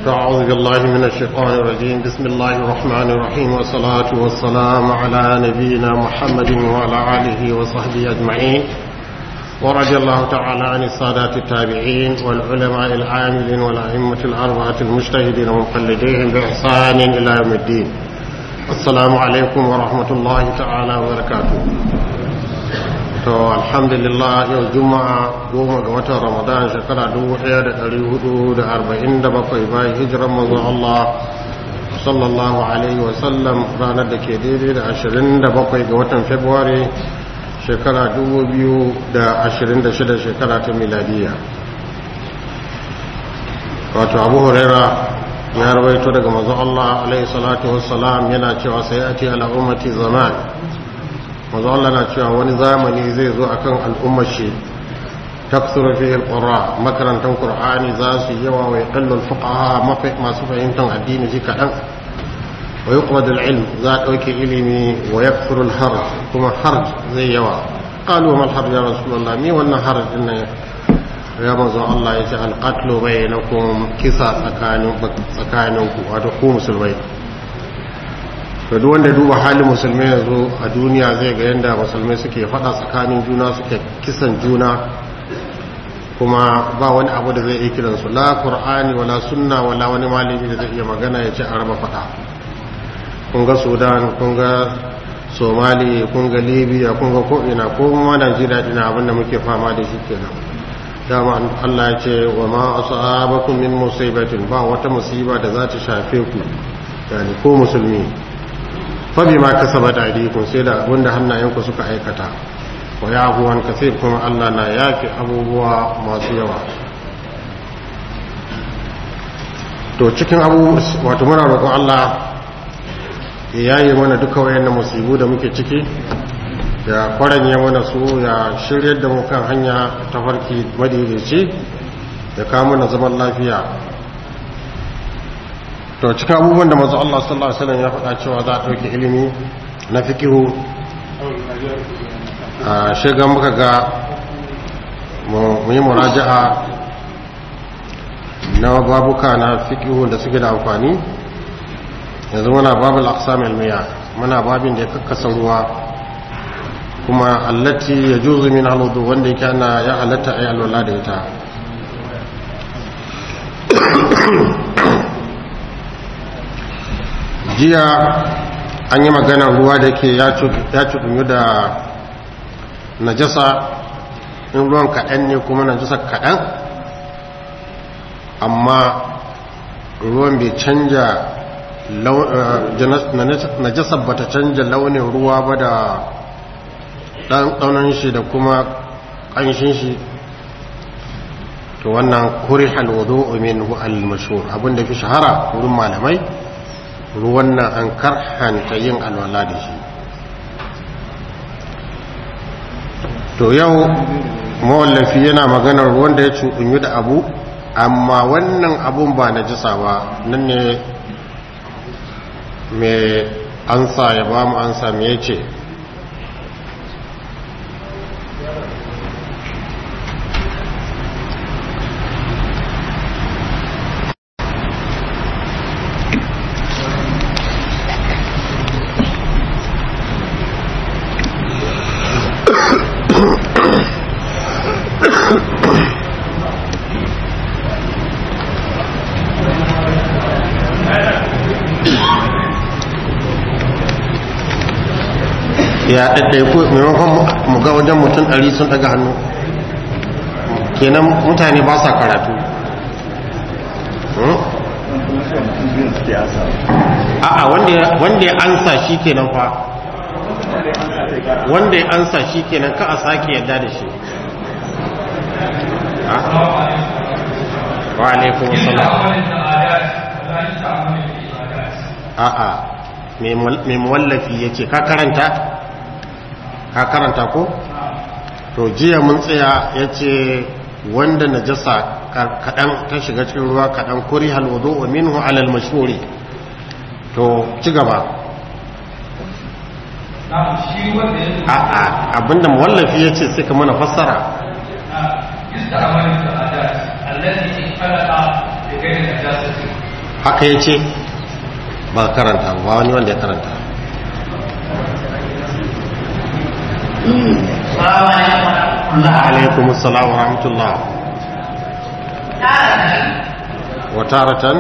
أعوذ بالله من الشيطان الرجيم بسم الله الرحمن الرحيم والصلاة والسلام على نبينا محمد وعلى آله وصحبه أجمعين ورضي الله تعالى عن السادات التابعين والعلماء العاملين والأئمة الأربعة المجتهدين ومقلديهم بإحسان إلى يوم الدين السلام عليكم ورحمة الله تعالى وبركاته to alhamdulillah yau juma'a goma ga watan ramadan shekara 1447 bayan hijiran manzon Allah sallallahu alaihi wasallam ranar da ke daidai da 27 ga watan february shekara 2026 shekara ta miladiya wato abu huraira ya rawaito daga manzon Allah alaihi salatu wassalam yana cewa sai ati ala ummati zaman manzo Allah na cewa wani zamani zai zo akan al'ummar shi taksuru fihi alqura makarantan qur'ani za su yawa wa yaqallu alfuqaha masu fahimtar addini ji kadan wa yuqbad alilm za dauke ilimi wa yakthuru alharj kuma harj zai yawa qalu ma alharj ya rasulullah mi wannan harj din nan ya manzo Allah ya ce alqatlu bainakum kisa tsakanin tsakaninku wato ku musulmai to duk wanda duba halin musulmai yanzu a duniya zai ga yadda musulmai suke fada tsakanin juna suke kisan juna kuma ba wani abu da zai iya kiransu la qur'ani wala sunna wala wani malami da zai iya magana ya ce a raba fada kun ga sudan kun ga somali kun ga libya kun ga ko'ina ko ma najeriya dina abinda muke fama da shi kenan dama allah ya ce wa ma asabakum min musibatin ba wata musiba da za ta shafe ku yani ko musulmi fabi ma kasabat aydikum sai da abinda hannayenku suka aikata wa yahuwan kasir kuma Allah na yafi abubuwa masu yawa to cikin abu wato muna roƙon Allah ya yaye mana duka wayannan musibu da muke ciki ya kwaranye mana su ya shiryar da mu kan hanya ta farki madaidaici ya kawo mana zaman lafiya to cikin abubuwan da mazu Allah sallallahu Alaihi wasallam ya faɗa cewa za a ɗauki ilimi na fikihu a shiga muka ga mu yi muraja'a na babuka na fikihu da suke da amfani yanzu muna babu al'aksam ilmiya muna babin da ya kakkasa ruwa kuma allati ya juzu min haludu wanda yake ana ya halatta a yi alwala da ita jiya an yi maganar ruwa da ke ya cuɗunyu da najasa in ruwan kaɗan ne kuma najasa kaɗan amma ruwan bai canja najasa ba ta canja launin ruwa ba da ɗaunan shi da kuma ƙanshin shi to wannan kuri halwado min al-mashhur abinda fi shahara wurin malamai ruwan nan an karhanta yin alwala da shi to yau mawallafi yana maganar ruwan da ya cuɗunyu da abu amma wannan abun ba na jisa ba nan ne mai ansa ya ba mu ansa me ce ya ɗaɗɗaiku maimakon mu ga wajen mutum ɗari sun ɗaga hannu kenan mutane ba sa karatu a'a wanda ya ansa shi kenan fa wanda ya ansa shi kenan ka a sake yadda da shi wa alaikun salam a'a mai mawallafi ya ce ka karanta ka karanta ko to jiya mun tsaya ya ce wanda najasa kaɗan ta shiga cikin ruwa kaɗan kuri halwado wa minhu alal mashuri to ci gaba a'a abinda mawallafi ya ce sai ka mana fassara haka ya ce ba karanta ba wani wanda ya karanta alaikum assalam wa rahmatullah wa taratan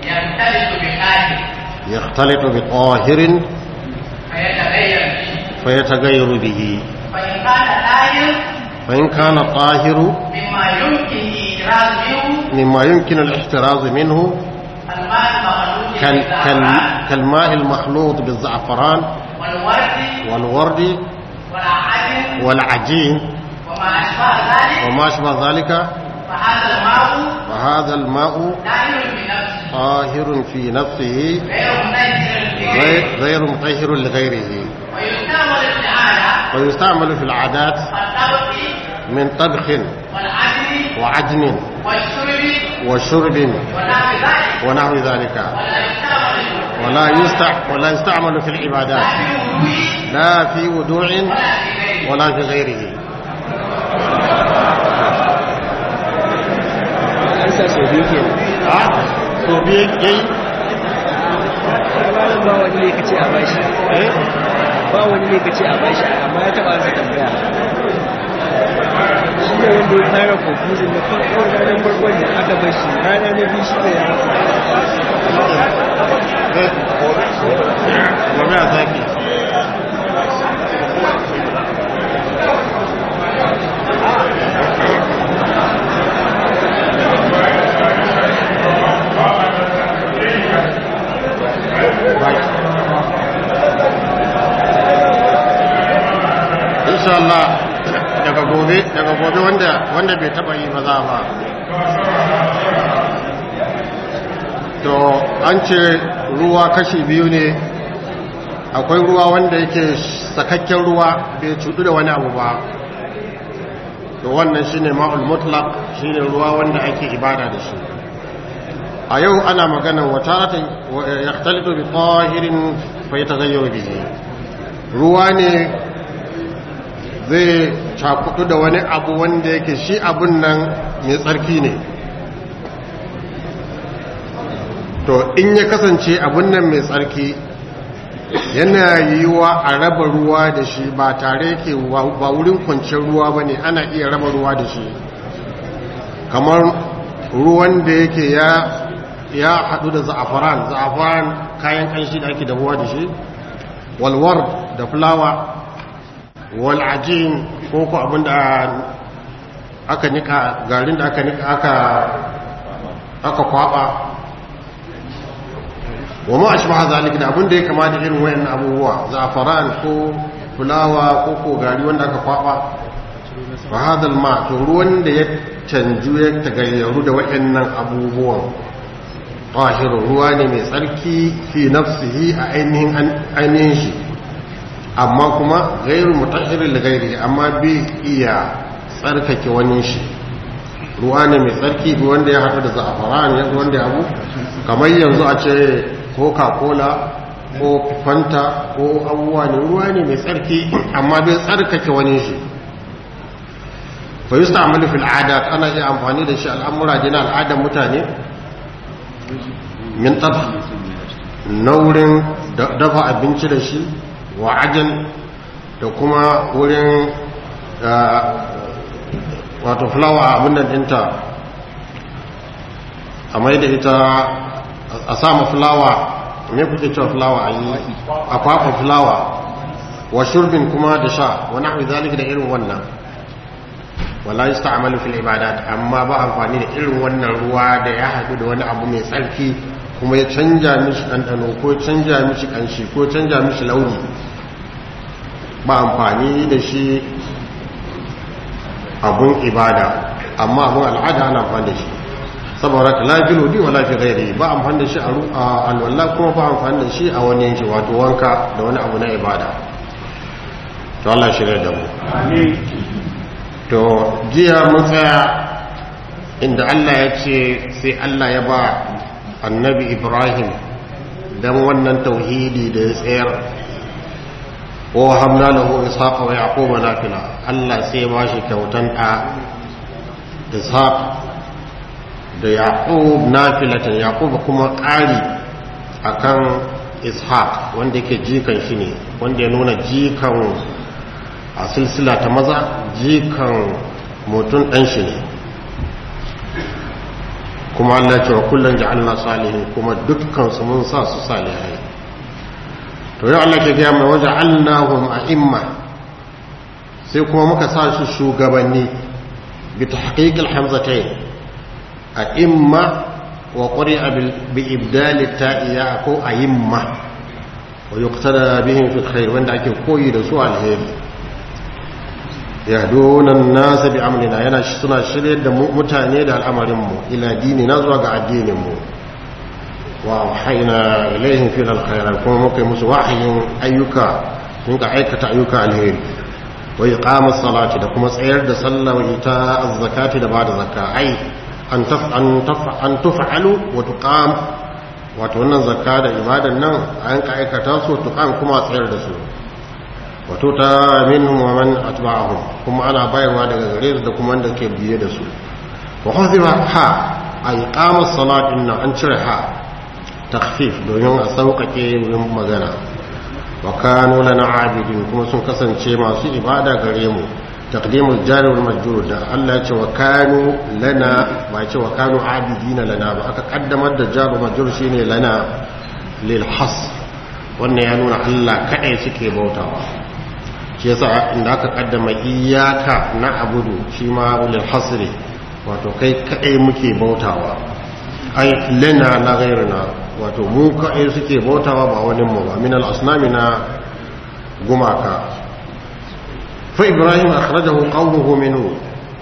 يختلط بطاهر فيتغير به فإن كان طاهر فإن كان الطاهر مما يمكن إدراك منه مما يمكن الاحتراز منه الماء المخلوط كال كال بالزعفران كالماء المخلوط بالزعفران والورد والورد والعجن والعجين وما أشبه ذلك وما أشبه ذلك فهذا الماء فهذا الماء طاهر بنفسه طاهر في نفسه غير منزل غير- لغيره غير مطهر لغيره ويستعمل في العادة ويستعمل في العادات كالطبخ من طبخ والعجن وعجن والشرب وشرب ونحو ذلك ونحو ذلك ولا يستعمل ولا يستع ولا يستعمل في العبادات لا في وضوء لا في ودوع ولا في غيره ولا في غيره an sa sau biyu ke a so biye yayi ba wani ne kace a bashi eh ba wani ne kace a bashi amma ya taba sa tambaya shi ne wanda ya fara confusing na farko ranar farkon da aka bar shi rana na biyu shi ne ya rasa eh gobe a zaki insha Allah daga gobe daga gobe wanda wanda bai taba yi ba za ba to an ce ruwa kashi biyu ne akwai ruwa wanda yake sakakken ruwa bai cudu da wani abu ba to wannan shine ma'ul mutlaq shine ruwa wanda ake ibada da shi a yau ana magana wata yahtalitu bi tahirin fa yataghayyaru bihi ruwa ne zai cakudu da wani abu wanda yake shi abun nan mai tsarki ne to in ya kasance abun nan mai tsarki yana yiwuwa a raba ruwa da shi ba tare yake ba wurin kwanciyar ruwa ba ne ana iya raba ruwa da shi kamar ruwan da yake ya ya haɗu da za'afaran za'afaran kayan kanshi da ake dahuwa da shi walwar da fulawa wal'ajin ko ku abinda aka nika garin da aka nika aka aka kwaba wa ma ashbaha zalika da abinda ya kama da irin wayannan abubuwa za'afaran ko fulawa ko ko gari wanda aka kwaba fa hadha ma to ruwan da ya canju ya tagayyaru da wayannan abubuwan tahiru ruwa ne mai tsarki fi nafsihi a ainihin ainihin shi amma kuma gairu mutahirin da gairi amma bai iya tsarkake wani shi ruwa ne mai tsarki bi wanda ya haɗu da za'afaran yanzu wanda ya abu kamar yanzu a ce coca-cola ko fanta ko abubuwa ne ruwa ne mai tsarki amma bai tsarkake wani shi fa yi sa'amali fil ada ana iya amfani da shi al'amura dina al'adar mutane min tafa na wurin dafa abinci da shi wa ajin da kuma wurin wato fulawa abin nan dinta a mai da ita a sama fulawa me kuke cewa fulawa a yi a kwafa fulawa wa shurbin kuma da sha wani abu zalika da irin wannan wala yi sta'amalu fil ibadat amma ba amfani da irin wannan ruwa da ya haɗu da wani abu mai tsarki kuma ya canja mishi ɗanɗano ko canja mishi ƙanshi ko canja mishi launi ba amfani da shi abun ibada amma abun al'ada ana amfani da shi saboda ka lafi lodi wa lafi gairi ba amfani da shi a alwallah kuma ba amfani da shi a wani yanki wato wanka da wani abu na ibada to Allah shirya da mu to jiya mun tsaya inda Allah ya ce sai Allah ya ba annabi Ibrahim dan wannan tauhidi da ya tsayar wa hamna lahu ishaqa wa yaquba nafila Allah sai ya bashi kyautan da ishaq da yaqub nafilatan yaqub kuma ƙari akan ishaq wanda yake jikan shi ne wanda ya nuna jikan a silsila ta maza jikan mutum ɗan shi ne kuma Allah cewa kullum ja'alna salihin kuma dukkan su mun sa su salihai to yau Allah ke gaya mai waje annahum a'imma sai kuma muka sa su shugabanni bi tahqiqil hamzatayn a'imma wa qari'a bi ibdal ta'iya ko a'imma wa yuqtada bihim fi khair wanda ake koyi da su alheri yahduna an-nas bi amrina yana suna shirye da mutane da al'amarin mu ila dinina zuwa ga addinin mu wa wahayna ilaihim fi al-khairat kuma muka yi musu wahayin ayyuka sun ka aikata ayyuka alheri wa iqamus salati da kuma tsayar da sallah wa ita az-zakati da bada zakka ai an taf an taf an tuf'alu wa tuqam wato wannan zakka da ibadan nan an ka aikata su tuqam kuma tsayar da su wa tuta minhum wa man atba'ahum kuma ana bayarwa daga gare su da kuma wanda ke biye da su wa huzifa ha ay qamus salat inna an cire ha takhfif domin a sauƙaƙe wurin magana wa kanu lana abidin kuma sun kasance masu ibada gare mu taqdimul jari wal majrur da Allah ya ce wa kanu lana ba ce wa kanu abidina lana ba aka kaddamar da jaru majrur shine lana lil has wannan ya nuna Allah kadai suke bautawa shi yasa inda aka kaddama iyyaka na'budu shi ma lil hasri wato kai kadai muke bautawa ai lana la ghayrina wato mu kaɗai suke bautawa ba wani mu ba min al-asnami na gumaka fa ibrahim akhrajahu qawmuhu minhu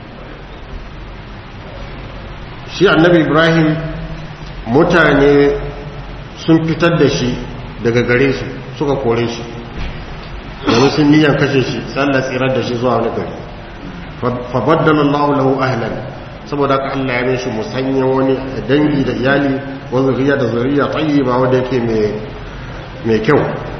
shi annabi ibrahim mutane sun fitar da shi daga gare su suka kore shi domin sun niyan kashe shi sallar tsirar da shi zuwa wani gari fa baddala Allah lahu ahlan saboda haka Allah ya mishi musanyen wani dangi da iyali wa zuriya da zuriya tayyiba wanda yake mai mai kyau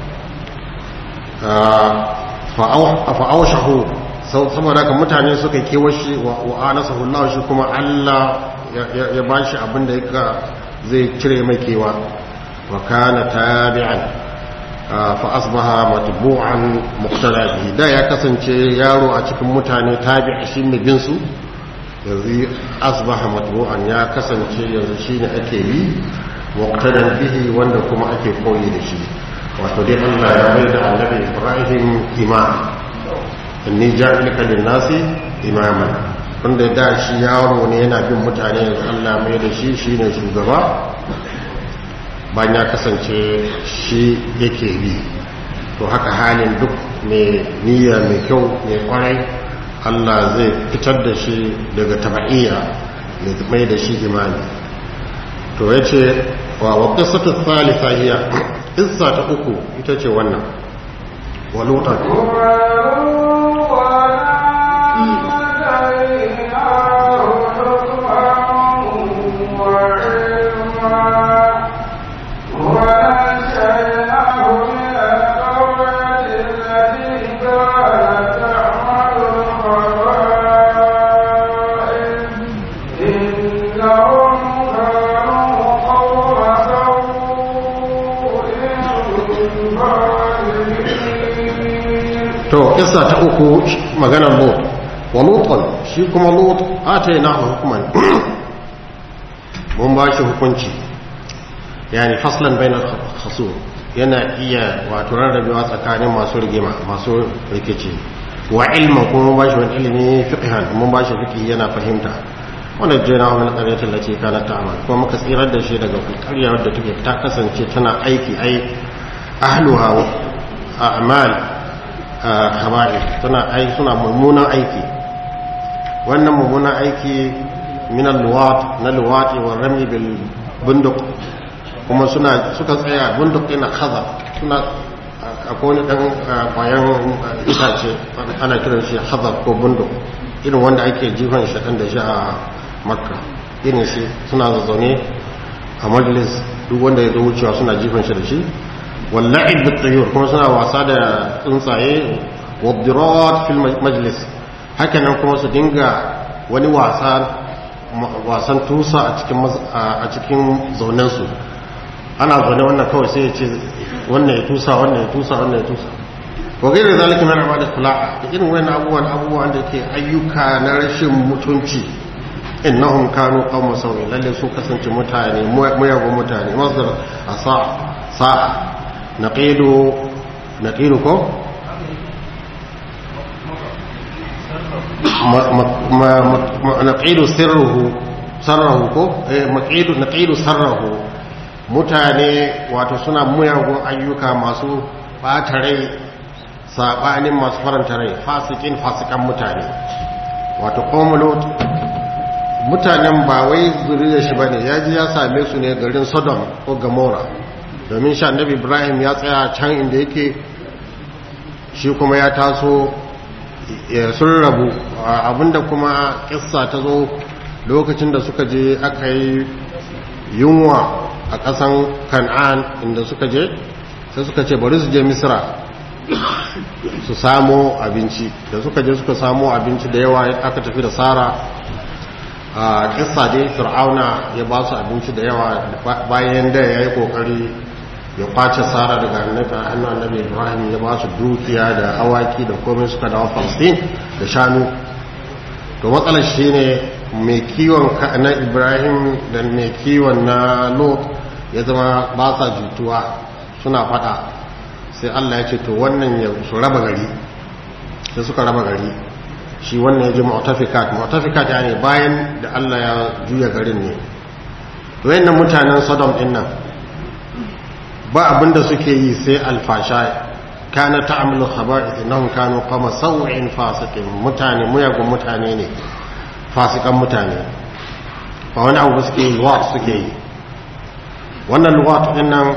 fa awshahu saboda haka mutane suka kewashi wa anasahu Allah shi kuma Allah ya bashi abin da yake zai cire mai kewa wa kana tabi'an fa asbaha matbu'an muqtada bihi da ya kasance yaro a cikin mutane tabi'a shi mai bin su yanzu asbaha matbu'an ya kasance yanzu shine ake yi muqtadan bihi wanda kuma ake koyi da shi wato dai Allah ya bai da annabi Ibrahim imam inni ja'alaka lin-nasi imaman wanda da shi yaro ne yana bin mutane yanzu Allah mai da shi shine shugaba bayan ya kasance shi yake bi to haka halin duk mai niyya mai kyau mai kwarai Allah zai fitar da shi daga taba'iyya mai mai da shi imani to ya ce wa waƙasatu thalitha hiya isa ta uku ita ce wannan walutan to kissa ta uku maganar lut wa lutan shi kuma lut atayna hukuman mun ba shi hukunci yani faslan bainal khusum yana iya wato rarrabewa tsakanin masu rigima masu rikici wa ilma kuma mun ba shi wani ilimi fiqhan mun ba shi fiqhi yana fahimta wanda jina wa min qaryatin lati kanat ta'mal kuma muka tsirar da shi daga ƙarya wadda take ta kasance tana aiki ai ahluha a'mal kaba'ir suna aiki suna mummunan aiki wannan mummunan aiki min al-luwat na luwati wa rami bil bunduk kuma suna suka tsaya bunduk yana kaza suna akwai wani dan kwayan itace ana kiran shi hazar ko bunduk irin wanda ake jifan shi da shi a makka irin shi suna zazzaune a majalis duk wanda ya zo wucewa suna jifan shi da shi واللعب بالطيور kuma suna wasa da tsuntsaye wabdirat fil majlis hakanan kuma su dinga wani wasa wasan tusa a cikin a cikin zaunensu ana zaune wannan kawai sai ya ce wannan ya tusa wannan ya tusa wannan ya tusa wa gaira zalika min amali khula'a da irin wannan abubuwan abubuwan da ke ayyuka na rashin mutunci innahum kanu qawma sawin lalle su kasance mutane muyagun mutane masdar asa sa'a naqidu naqidu ko naqidu sirruhu sarrahu ko eh maqidu naqidu sarrahu mutane wato suna muyagun ayyuka masu bata rai sabanin masu faranta rai fasikin fasikan mutane wato qawmul mutanen ba wai zuriyar shi bane ya ji ya same su ne garin Sodom ko Gomorrah domin sha annabi Ibrahim ya tsaya can inda yake shi kuma ya taso sun rabu abinda kuma kissa ta zo lokacin da suka je aka yi yunwa a ƙasan kan'an inda suka je sai suka ce bari su je misra su samo abinci da suka je suka samo abinci da yawa aka tafi da sara a kissa dai fir'auna ya ba su abinci da yawa bayan da ya yi kokari ya kwace sara daga hannun annabi ibrahim ya ba su dukiya da awaki da komai suka dawo palestine da shanu to matsalar shi ne mai kiwon na ibrahim da mai kiwon na lot ya zama ba sa jituwa suna fada sai allah ya ce to wannan ya su raba gari sai suka raba gari shi wannan ya ji mu'tafikat mu'tafikat ya ne bayan da allah ya juya garin ne to yayin mutanen sodom din nan ba abinda suke yi sai alfasha kana ta'amlu khaba'ith innahum kanu qama saw'in fasiqin mutane muyagun mutane ne fasikan mutane ba wani abu suke yi luwat suke yi wannan luwat din nan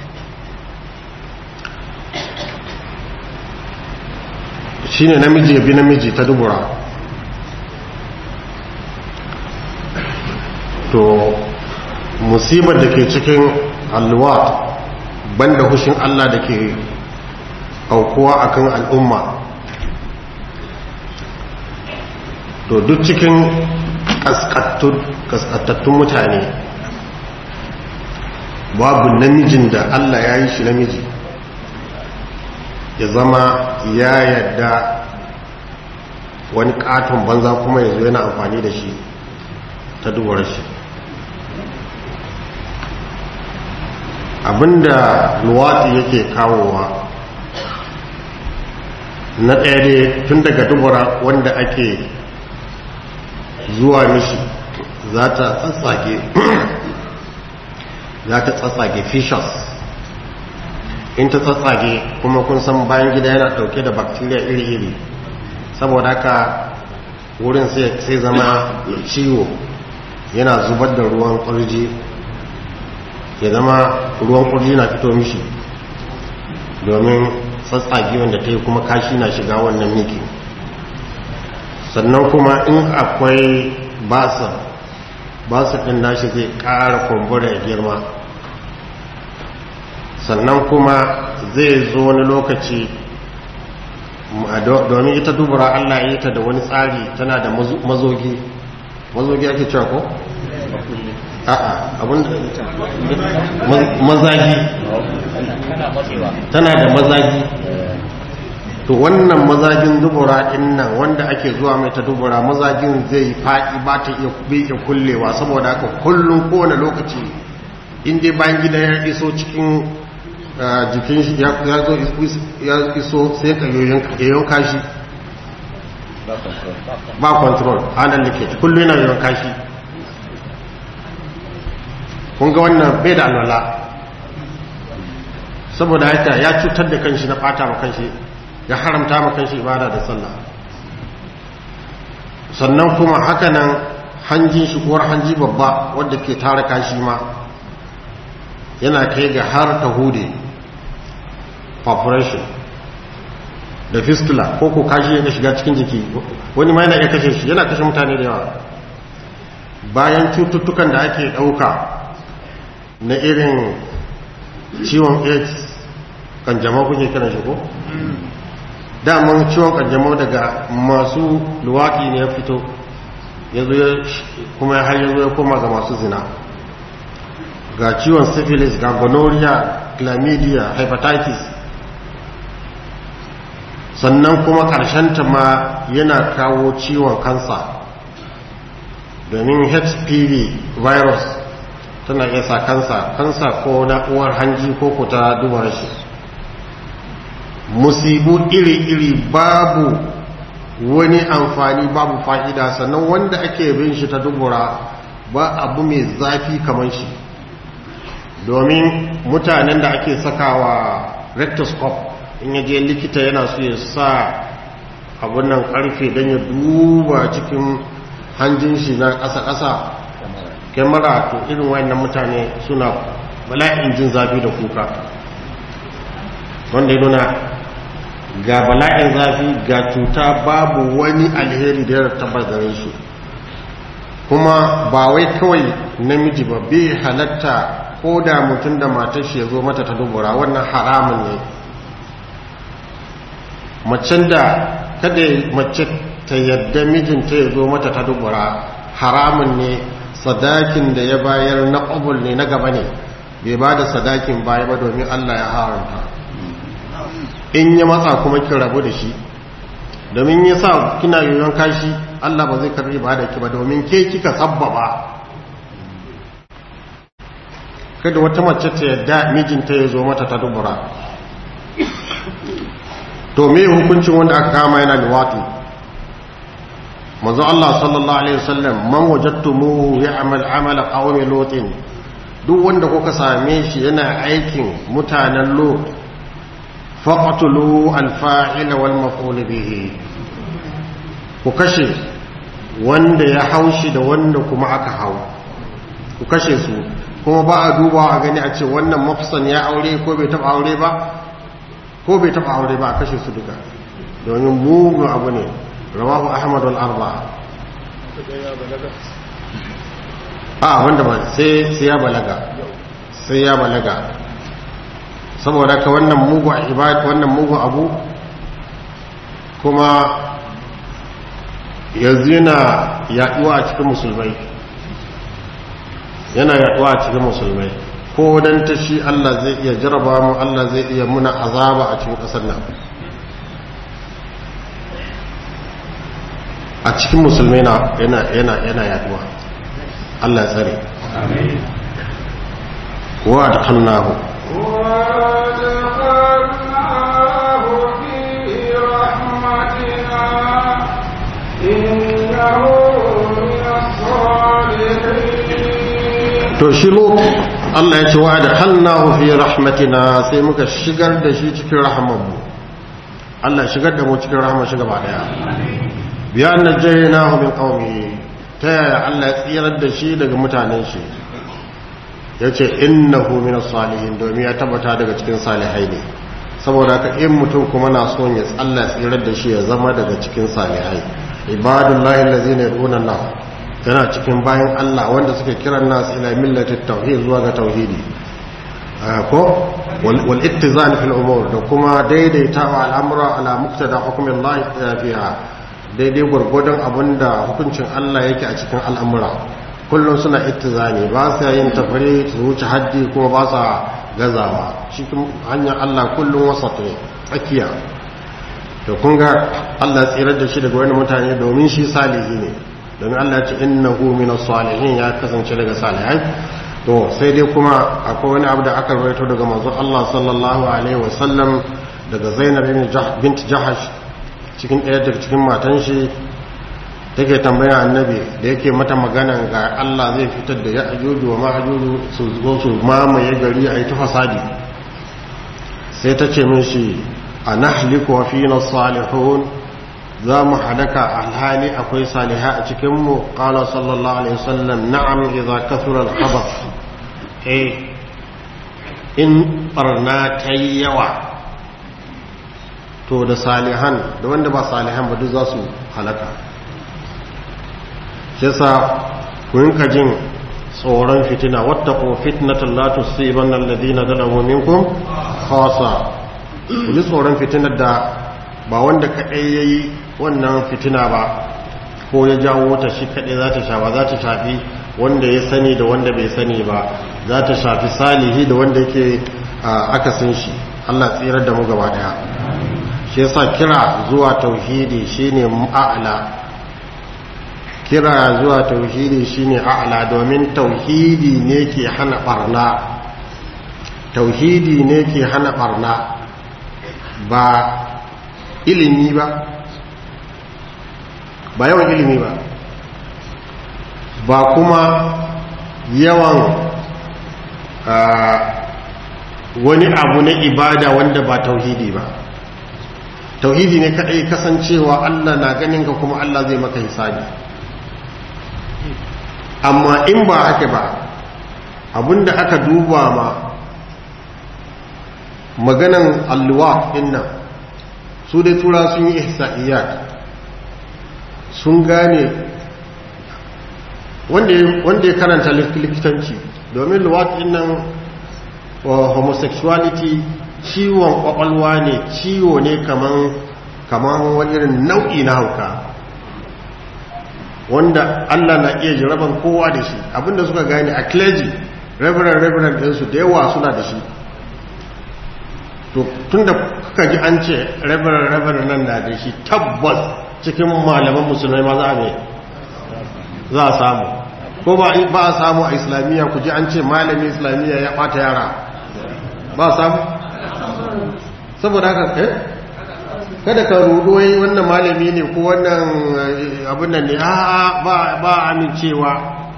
shine namiji ya bi namiji ta dubura to musibar da ke cikin alluwat banda hushin Allah da ke aukuwa akan al'umma to duk cikin kaskatattun mutane babu namijin da Allah ya yi shi namiji ya zama ya yadda wani katon banza kuma ya zo yana amfani da shi ta duwar shi abinda luwatsi yake kawowa na ɗaya dai tun daga dubura wanda ake zuwa mishi za ta tsatsage za ta tsatsage fishers in ta tsatsage kuma kun san bayan gida yana ɗauke da bacteria iri-iri saboda haka wurin sai zama ciwo yana zubar da ruwan ƙwarji ya zama ruwan ƙwarji na fito mishi domin tsatsage wanda ta yi kuma kashi na shiga wannan miki sannan kuma in akwai basa basa ɗin nashi zai ƙara kumbura ya girma sannan kuma zai zo wani lokaci domin ita dubura allah ya ta da wani tsari tana da mazogi mazogi ake cewa ko? a'a abin mazagi tana da mazagi to wannan mazagin dubura din nan wanda ake zuwa mai ta dubura mazagin zai faɗi ba ta iya kullewa saboda haka kullum kowane lokaci inda bayan gida ya iso cikin jikin shi ya iso sai ka yoyon kashi ba control hannun likit kullum yana yoyon kashi kun ga wannan bai da alwala saboda haka ya cutar da kanshi na fata ma kanshi ya haramta ma kanshi ibada da sallah sannan kuma hakanan hanjin shi kuwar hanji babba wadda ke tara kashi ma yana kai ga har ta hude population da fistula ko ko kashi ya shiga cikin jiki wani ma yana iya kashe shi yana kashe mutane da yawa bayan cututtukan da ake ɗauka na irin ciwon aids kanjamau kuke kiran shi ko? daman ciwon kanjamau daga masu luwaɗi ne ya fito kuma har yanzu ya koma ga masu zina ga ciwon syphilis ga gonorrhea chlamydia hepatitis sannan kuma ta ma yana kawo ciwon kansa domin hpv virus tana iya sa kansa kansa ko na uwar hanji ko kuta duba shi musibu iri-iri babu wani amfani babu fa'ida sannan wanda ake bin shi ta dubura ba abu mai zafi kamar shi domin mutanen da ake sakawa rectoscope in ya je likita yana so ya sa abun nan karfe don ya duba cikin hanjin shi na ƙasa-ƙasa kyamara to irin wayannan mutane suna bala'in jin zafi da kuka wanda ya nuna ga bala'in zafi ga cuta babu wani alheri da ya tabar da su kuma ba wai kawai namiji ba bai halatta ko da mutum da matar shi ya zo mata ta dubura wannan haramun ne macen da kada mace ta yadda mijinta ya zo mata ta dubura haramun ne sadakin da ya bayar na ƙobul ne na gaba ne bai ba da sadakin baya ba domin allah ya haramta in ya matsa kuma kin rabu da shi domin ya sa kina yoyon kashi allah ba zai karbi ba da ki ba domin ke kika sabbaba kada wata mace ta yadda mijinta ya zo mata ta dubura to me hukuncin wanda aka kama yana liwatu manzo Allah sallallahu alaihi wasallam man wajadtumuhu ya'mal amala qawmi lutin duk wanda kuka same shi yana aikin mutanen lut faqtulu al-fa'il wal maf'ul bihi ku kashe wanda ya haushi da wanda kuma aka hau ku kashe su kuma ba a duba a gani a ce wannan mafsan ya aure ko bai taba aure ba ko bai taba aure ba a kashe su duka domin mugun abu ne rawahu ahmad wal arba a wanda ba sai sai ya balaga sai ya balaga saboda ka wannan mugu ibad wannan mugu abu kuma yanzu yana yaduwa a cikin musulmai yana yaduwa a cikin musulmai ko dan ta shi Allah zai iya jaraba mu Allah zai iya muna azaba a cikin kasar nan a cikin musulmai na yana yana yana yaduwa Allah tsare amin wa adkhalnahu to shi lut Allah ya ce wa da halnahu fi rahmatina sai muka shigar da shi cikin rahamanmu Allah shigar da mu cikin rahama shi gaba daya biya najaynahu min qaumi ta yaya Allah ya tsirar da shi daga mutanen shi yace innahu min salihin domin ya tabbata daga cikin salihai ne saboda ka in mutum kuma na son ya tsalla tsirar da shi ya zama daga cikin salihai ibadullahi allazina yad'una Allah yana cikin bayan Allah wanda suke kiran nasu ila millatit tauhid zuwa ga tauhidi ko wal ittizan fil umur da kuma daidaitawa al'amura ala muqtada hukmin Allah fiha daidai gurgurdan abinda hukuncin Allah yake a cikin al'amura kullum suna ittizani ba sa yin tafari su wuce haddi kuma ba sa gazawa cikin hanyar Allah kullum wasat ne tsakiya to kun ga Allah tsirar da shi daga wani mutane domin shi salihi ne domin Allah ya ce innahu minas salihin ya kasance daga salihai to sai dai kuma akwai wani abu da aka rawaito daga manzo Allah sallallahu alaihi wasallam daga Zainab bint Jahash cikin ɗaya daga cikin matan shi take tambaya annabi da yake mata magana ga Allah zai fitar da ya'juju wa ma'juju su zo su mamaye gari a yi ta fasadi sai ta ce min shi anahliku wa fina salihun za mu hadaka alhali akwai saliha a cikinmu ƙala sallallahu alaihi wasallam na'am idza kathura al-khabath eh in barna ta yawa to da salihan da wanda ba salihan ba duk za su halaka shi yasa ku yinka jin tsoron fitina wattaqu fitnatan la tusibanna alladhina zalamu minkum khassa ku ji tsoron fitinar da ba wanda kaɗai ya yi wannan fitina ba ko ya jawo ta shi kaɗai za ta shafa za ta shafi wanda ya sani da wanda bai sani ba za ta shafi salihi da wanda yake aka san shi Allah tsirar da mu gaba daya shi yasa kira zuwa tauhidi shine a'la kira zuwa tauhidi shine a'la domin tauhidi ne ke hana barna tauhidi ne ke hana barna ba ilimi ba ba yawan ilimi ba ba kuma yawan wani abu na ibada wanda ba tauhidi ba tauhidi ne kadai kasancewa Allah na ganin ka kuma Allah zai maka hisabi amma in ba haka ba abinda aka duba ma maganan alluwa dinnan su dai tura sun yi ihsa'iyat sun gane wanda ya karanta likitanci domin luwat dinnan homosexuality ciwon kwakwalwa ne ciwo ne kaman kaman wani irin nau'i na hauka wanda Allah na iya jiraban kowa da shi abinda suka gane a clergy reverend reverend ɗinsu da yawa suna da shi to tunda kuka ji an ce reverend reverend nan na da shi tabbas cikin malaman musulmai ma za a mai za a samu ko ba a samu a islamiyya ku ji an ce malamin islamiyya ya ɓata yara ba samu saboda haka eh kada ka rudu wai wannan malami ne ko wannan abin nan ne a ba ba amincewa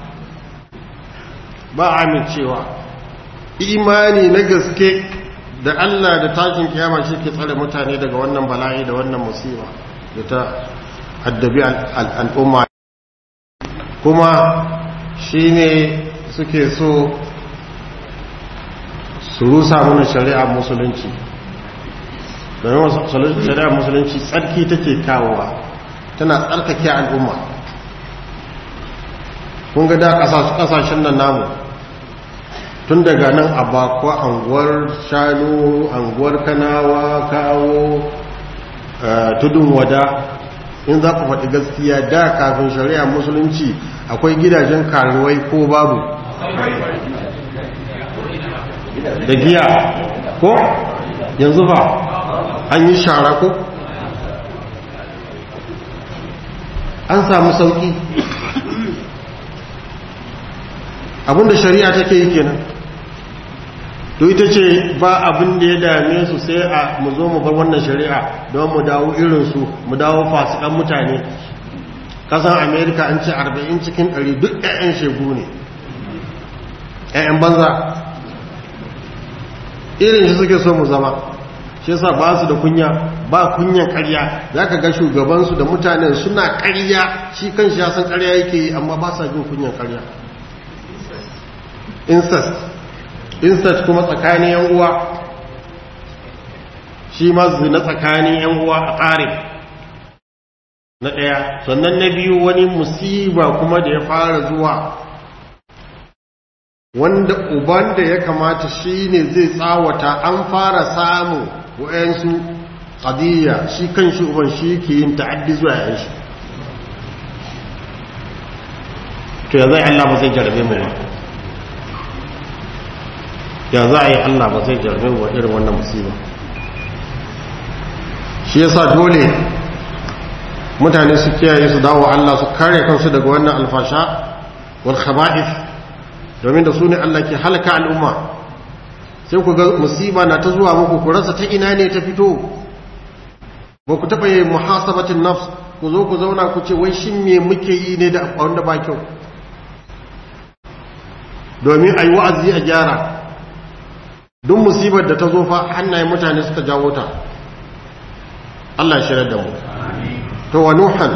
ba amincewa imani na gaske da Allah da tashin kiyama shi ke tsare mutane daga wannan bala'i da wannan musiba da ta haddabi al'umma kuma shine suke so su rusa mana shari'a musulunci domin shari'a musulunci tsarki take kawowa tana tsarkake al'umma kun ga da kasashen nan namu tun daga nan a bakwa anguwar shanu anguwar kanawa kawo tudun wada in za ku faɗi gaskiya da kafin shari'a musulunci akwai gidajen karuwai ko babu da giya ko yanzu ba an yi shara ko an samu sauki abinda shari'a take yi kenan to ita ce ba abin da ya dame su sai a mu zo mu bar wannan shari'a don mu dawo irinsu mu dawo fasikan mutane kasan amerika an ce 40 cikin 100 duk 'ya'yan shegu ne 'ya'yan banza irin shi suke so mu zama shi yasa ba su da kunya ba kunyan karya za ka ga shugabansu da mutanen suna karya shi kan shi ya san karya yake yi amma ba sa jin kunyan karya incest incest kuma tsakanin yan uwa shi ma zina tsakanin yan uwa a ƙarin na ɗaya sannan na biyu wani musiba kuma da ya fara zuwa wanda uban da ya kamata shi ne zai tsawata an fara samun wa'yansu ƙadiyya shi kan shi uban shi ke yin ta'addi zuwa yan shi to ya zai Allah ba zai jarabe mu ba ya za a yi Allah ba zai jarabe mu ba irin wannan musiba shi yasa dole mutane su kiyaye su dawo Allah su kare kansu daga wannan alfasha wal khaba'ith domin da su ne Allah ke halaka al'umma sai ku ga musiba na ta zuwa muku ku rasa ta ina ne ta fito ba ku taɓa yi muhasabatin nafs ku zo ku zauna ku ce wai shin me muke yi ne da wanda ba kyau domin a yi wa'azi a gyara duk musibar da ta zo fa hannayen mutane suka jawo ta Allah shirar da mu to wa nuhan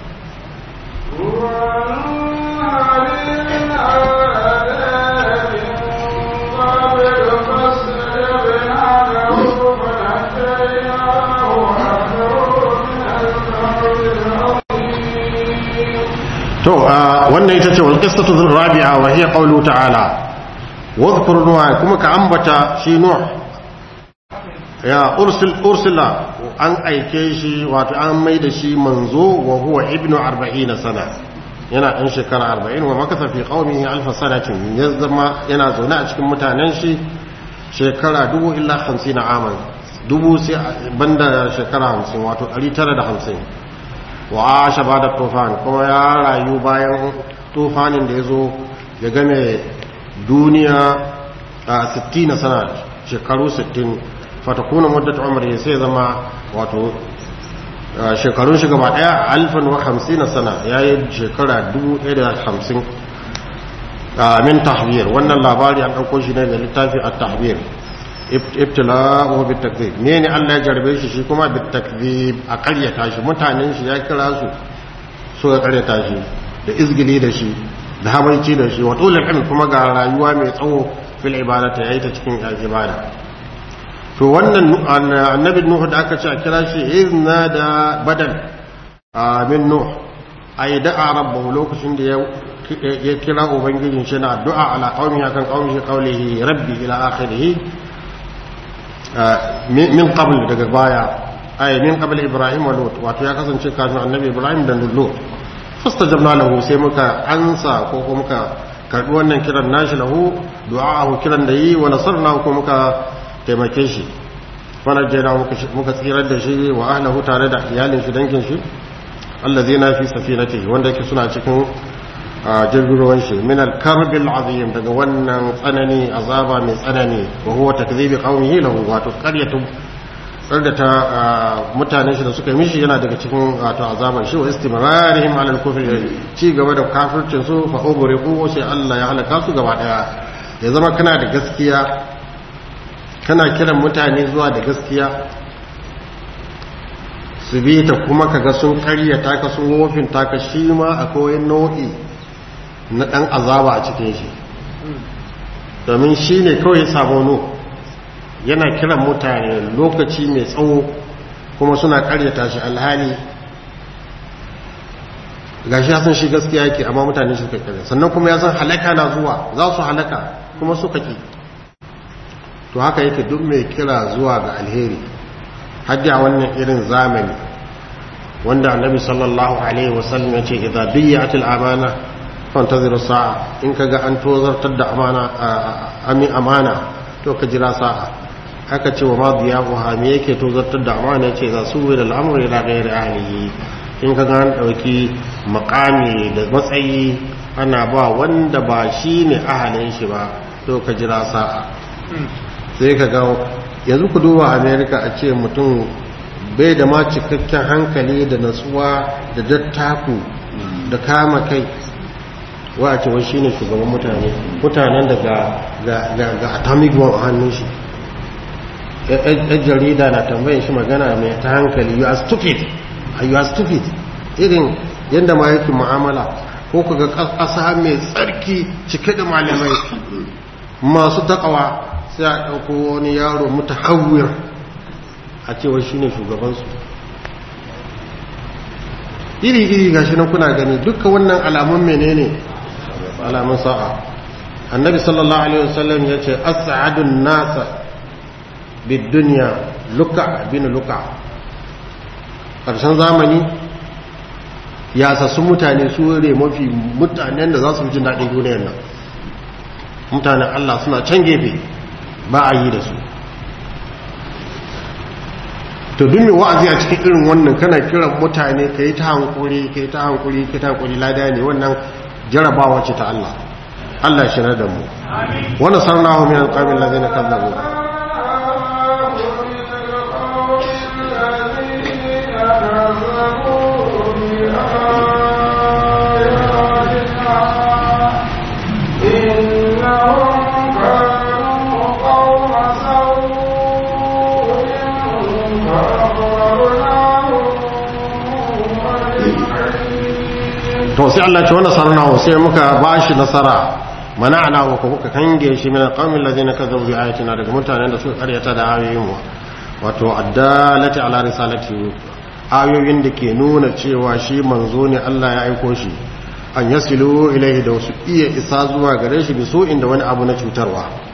to wannan ita ce wal qissatu rabi'a wa hiya qawlu ta'ala wadhkur nuha kuma ka ambata shi nuh ya ursil ursila an aike shi wato an mai da shi manzo wa huwa ibnu 40 sana yana ɗan shekara 40 wa makasa fi qaumihi alf sanatin ya zama yana zaune a cikin mutanen shi shekara dubu illa 50 aman dubu sai banda shekara 50 wato 950 wa asha bada tufan kuma ya rayu bayan tufanin da ya zo ya game duniya a 60 sana shekaru 60 fatakuna muddat umri sai zama wato shekarun shi gaba daya alfan wa hamsin sana yayi shekara 1050 min tahbir wannan labari an dauko shi ne da littafi at-tahbir ibtila'uhu bitakdhib ne ne Allah ya jarbe shi shi kuma bitakdhib a karyata shi mutanen shi ya kira su so ya karyata shi da izgili da shi da habaici da shi wa tulul ilm kuma ga rayuwa mai tsawo fil ibadati yayi ta cikin ibada to wannan annabi nuhu da aka ce a kira shi izna da badal min nuh ay da'a rabbahu lokacin da ya kira ubangijin shi na addu'a ala qaumi akan qaumi qawlihi rabbi ila akhirih min qabl daga baya ay min qabl ibrahim wa lut wato ya kasance kafin annabi ibrahim da lut fastajabna lahu sai muka ansa ko kuma muka karbi wannan kiran nashi lahu du'a'ahu kiran da yi wa nasarnahu ko muka taimake shi fanar jera muka tsirar da shi wa ahlahu tare da iyalin shi dangin shi allazi na fi safinati wanda yake suna cikin jirgin ruwan shi min al-karbil azim daga wannan tsanani azaba mai tsanani wa huwa takdhibi qaumihi lahu wato qaryatu tsardata mutanen shi da suka mishi yana daga cikin wato azaban shi wa istimrarihim ala al-kufr ci gaba da kafircin su fa ugriqu sai Allah ya halaka su gaba daya ya zama kana da gaskiya kana kiran mutane zuwa da gaskiya su bi ta kuma kaga sun karyata ka sun wofin taka shi ma akwai nau'i na ɗan azaba a cikin shi domin shi ne kawai sabono yana kiran mutane lokaci mai tsawo kuma suna karyata shi alhali ga shi sun shi gaskiya yake amma mutane suka karyata sannan kuma ya san halaka na zuwa za su halaka kuma suka ki to haka yake duk mai kira zuwa ga alheri haddi a wannan irin zamani wanda annabi sallallahu alaihi wasallam ya ce idza biyatil amana fantaziru sa'a in kaga an tozartar da amana amin amana to ka jira sa'a haka ce wa madiyahu ha me yake tozartar da amana yace za su da al'amru ila ghairi ahlihi in kaga an dauki makami da matsayi ana ba wanda ba shine ahalin shi ba to ka jira sa'a sai ka ga yanzu ku duba america a ce mutum bai da ma cikakken hankali da natsuwa da dattaku da kama kai wa a cewa shi ne shugaban mutane mutanen da ga atomic bomb a hannun shi yan jarida na tambayin shi magana mai ta hankali you are stupid you are stupid irin yadda ma yake mu'amala ko ka ga ƙasa mai tsarki cike da malamai masu takawa sai a ɗauko wani yaro mutu hawiyar a cewa shi ne shugabansu iri-iri ga shi nan kuna gani duka wannan alamun menene alamun sa'a annabi sallallahu alaihi wasallam ya ce as'adun nasa bid duniya luka bin luka ƙarshen zamani ya sassu mutane su ne mafi mutanen da za su fi jin daɗin duniyar nan mutanen Allah suna can gefe ba a yi da su to duk mai wa'azi a cikin irin wannan kana kiran mutane ka yi ta hankuri ka yi ta hankuri ka ta hankuri lada ne wannan jarabawa ce ta Allah Allah shi na da mu wani sarnahu min alƙamin lazina kazzabu to sai Allah ce wannan sarnahu sai muka bashi nasara mana'ana wa muka kange shi min alqawmi alladhina kazzabu bi ayatina daga mutanen da suka karyata da ayoyin mu wato addalati ala risalati ayoyin da ke nuna cewa shi manzo ne Allah ya aiko shi an yasilu ilaihi da wasu iya isa zuwa gare shi bi so inda wani abu na cutarwa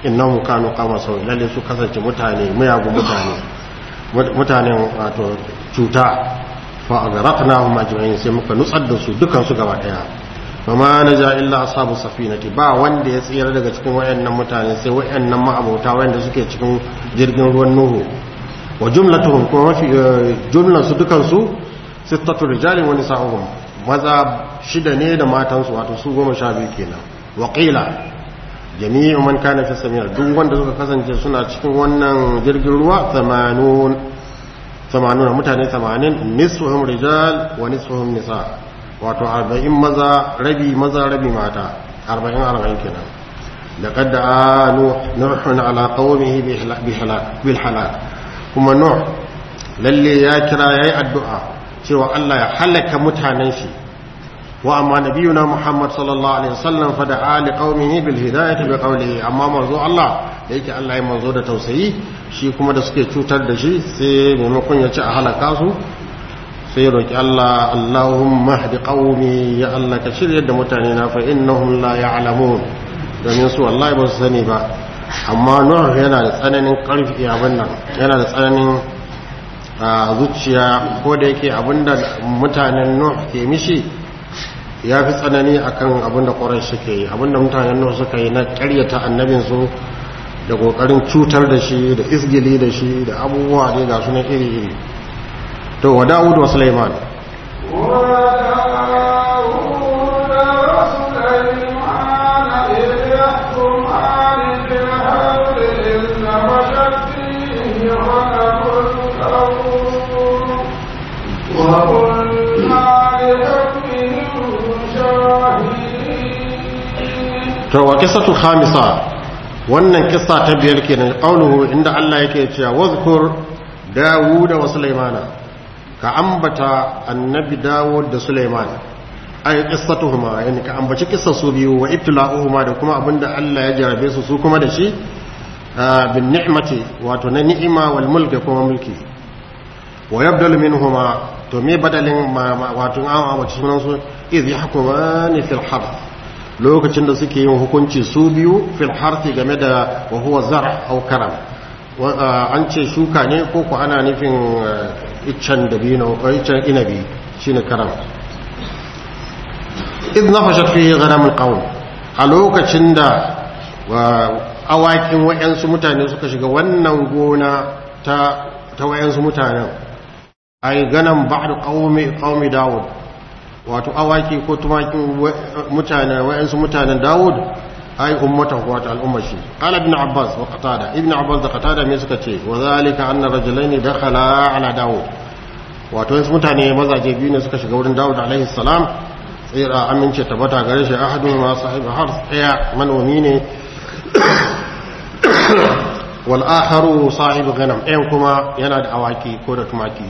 innahum kanu qama sau lalle su kasance mutane mayagun mutane mutanen wato cuta fa aghraqnahum ajma'in sai muka nutsar da su dukan su gaba daya fama naja illa ashabu safinati ba wanda ya tsira daga cikin wayannan mutane sai wayannan ma'abota wayanda suke cikin jirgin ruwan nuhu wa jumlatuhum kuma mafi jumlan su dukan su sittatu rijalin wa nisa'uhum maza shida ne da matan su wato su goma sha biyu kenan wa qila jami'u man kana fi samira duk wanda suka kasance suna cikin wannan jirgin ruwa 80 80 mutane 80 nisfuhum rijal wa nisfuhum nisa wato 40 maza rabi maza rabi mata 40 40 kenan laqad da'a nuh ala qaumihi bil halak kuma nuh lalle ya kira yayi addu'a cewa Allah ya halaka mutanen shi wa amma nabiyuna Muhammad sallallahu alaihi wasallam fa da'a li qaumihi bil hidayati bi qawlihi amma manzo Allah da yake Allah ya manzo da tausayi shi kuma da suke cutar da shi sai maimakon ya ci a halaka su sai roki Allah Allahumma hdi qaumi ya Allah ka shirye da mutane na fa innahum la ya'lamun domin su wallahi ba su sani ba amma Nuh yana da tsananin karfi abin nan yana da tsananin zuciya ko da yake abinda mutanen Nuh ke mishi ya fi tsanani akan abinda ƙwarar suke yi abinda mutanen Nuh suka yi na ƙaryata annabinsu da ƙoƙarin cutar da shi da isgili da shi da abubuwa ne ga sunan iri-iri to wa Dawud wa Sulaiman to wa qissatu khamisa wannan kissa ta biyar kenan qauluhu inda Allah yake cewa wazkur Dawud wa Sulaimana ka ambata annabi Dawud da Sulaiman ay qissatuhuma yani ka ambaci kissar su biyu wa ibtila'uhuma da kuma abinda Allah ya jarabe su su kuma da shi bin ni'mati wato na ni'ima wal mulki kuma mulki wa yabdalu minhuma to me badalin wato an ambaci sunan su iz yahkumani fil harth lokacin da suke yin hukunci su biyu fil harfi game da wa huwa zar aw karam an ce shuka ne ko ku ana nufin iccen dabino ko iccen inabi shine karam idh nafashat fihi ghanamul qawm a lokacin da awakin wayansu mutane suka shiga wannan gona ta ta wayansu mutanen ay ganam ba'd qaumi qaumi daud wato awaki ko tumakin mutane wa'ansu mutanen Dawud ai ummatan wato al'ummar shi qala ibn abbas wa qatada ibn abbas da qatada me suka ce wa zalika anna rajulaini dakhala ala Dawud wato wasu mutane mazaje biyu ne suka shiga wurin Dawud alaihi salam tsira amince tabbata gare shi ahadu ma sahibi har tsaya manomi ne wal akharu sahibi ghanam ɗayan kuma yana da awaki ko da tumaki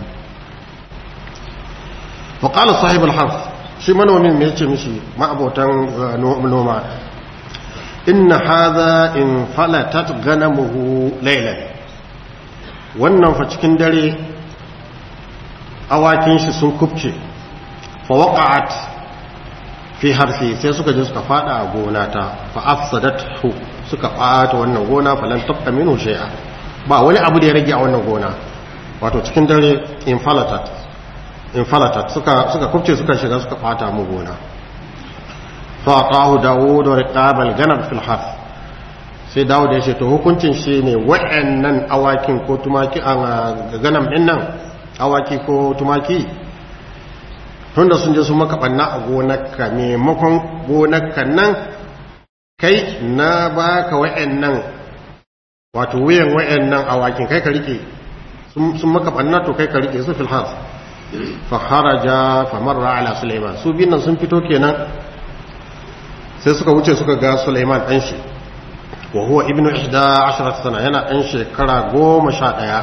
faƙala sahibul harf shi manomin mai ce mishi ma'abotan noma inna haza in falatat ganamuhu lailan wannan fa cikin dare awakin shi sun kubce fa waqa'at fi harfi sai suka je suka fada a gona ta fa afsadathu suka bata wannan gona falan tabqa minhu shay'a ba wani abu da ya rage a wannan gona wato cikin dare in falatat infalatat suka suka kubce suka shiga suka fata mu gona fa ta'u dawud riqabal ganab fil harf sai dawud ya ce to hukuncin shi ne wa'annan awakin ko tumaki a ganam din nan awaki ko tumaki tunda sun je sun maka banna a gonarka maimakon gonarka nan kai na baka wa'annan wato wuyan wa'annan awakin kai ka rike sun maka banna to kai ka rike su fil harf faharaja famarra ala Sulaiman su bin nan sun fito kenan sai suka wuce suka ga Sulaiman dan shi wa huwa ibnu 11 sana yana dan shekara 11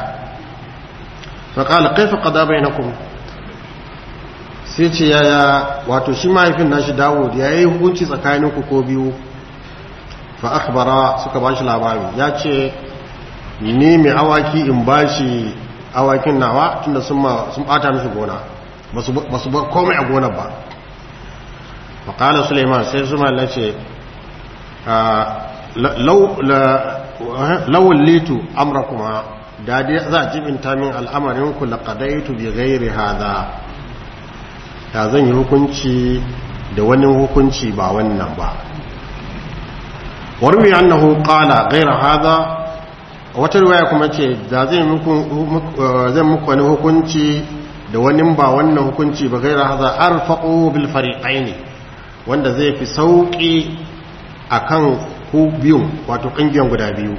fa qala kayfa qada bainakum sai ce yaya wato shi mahaifin nashi Dawud yayi hukunci tsakaninku ko biyu fa akhbara suka bashi labari ya ce ni mai awaki in bashi awakin nawa tunda sun bata mishi gona ba su ba komai a gonar ba faƙala suleiman sai su mala ce lawal litu amrakuma da dai za a jibinta min al'amarin ku laqadaitu bi ghairi hadha da zan yi hukunci da wani hukunci ba wannan ba warmi annahu qala ghaira hadha wata riwaya kuma ce da zai muku zan muku wani hukunci da wani ba wannan hukunci ba ghaira hadha arfaqu bil fariqaini wanda zai fi sauki akan ku biyu wato ƙungiyar guda biyu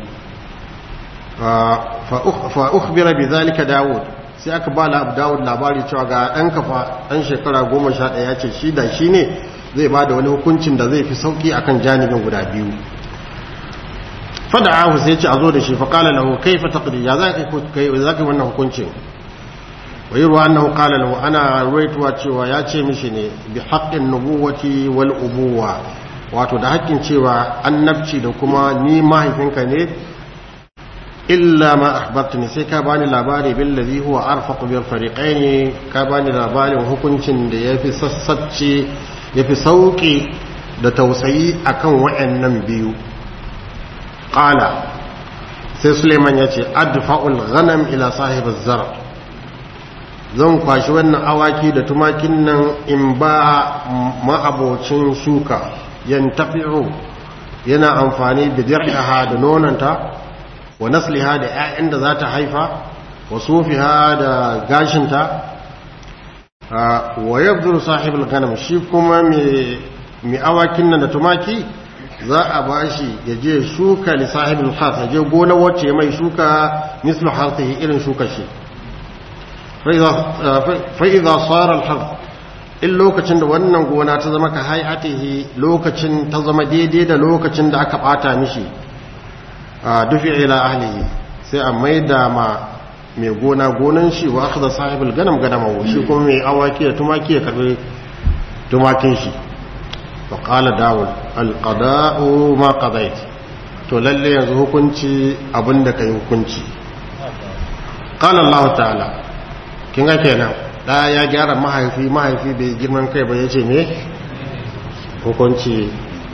fa ukhbira bi zalika daud sai aka ba la daud labari cewa ga dan kafa dan shekara 11 ya ce shi da shi ne zai ba da wani hukuncin da zai fi sauki akan janibin guda biyu fada'ahu sai ce a zo da shi fa qala lahu kayfa taqdi ya zaka kai zaka wannan hukuncin wa yurwa annahu qala lahu ana ruwaituwa cewa ya ce mishi ne bi haqqin nubuwati wal ubuwa wato da haƙƙin cewa annabci da kuma ni mahaifinka ne illa ma akhbartani sai ka bani labari billazi huwa arfaqu bil fariqaini ka bani labarin hukuncin da yafi sassacce yafi sauki da tausayi akan wayannan biyu qala sai Suleiman yace adfa'ul ghanam ila sahib az-zar zan kwashi wannan awaki da tumakin nan in ba ma'abocin shuka yantafi'u yana amfani da dir'iha da nonanta wa nasliha da ƴaƴan da za ta haifa wa sufiha da gashinta wa yabduru sahibul ghanam shi kuma mai awakin nan da tumaki za a bashi ya je shuka li sahibul khas ya je gona wacce mai shuka mislu harfihi irin shuka shi fa idza sara al in lokacin da wannan gona ta zama ka hayatihi lokacin ta zama daidai da lokacin da aka bata mishi a dufi ila ahlihi sai a maida ma mai gona gonan shi wa akhadha sahibul ganam ganamahu shi kuma mai awaki da tumaki ya karbi tumakin shi fa qala dawud al qada'u ma qadait to lalle yanzu hukunci abinda kai hukunci qala allah ta'ala kin ga kenan da ya gyara mahaifi mahaifi bai girman kai ba ya ce ne hukunci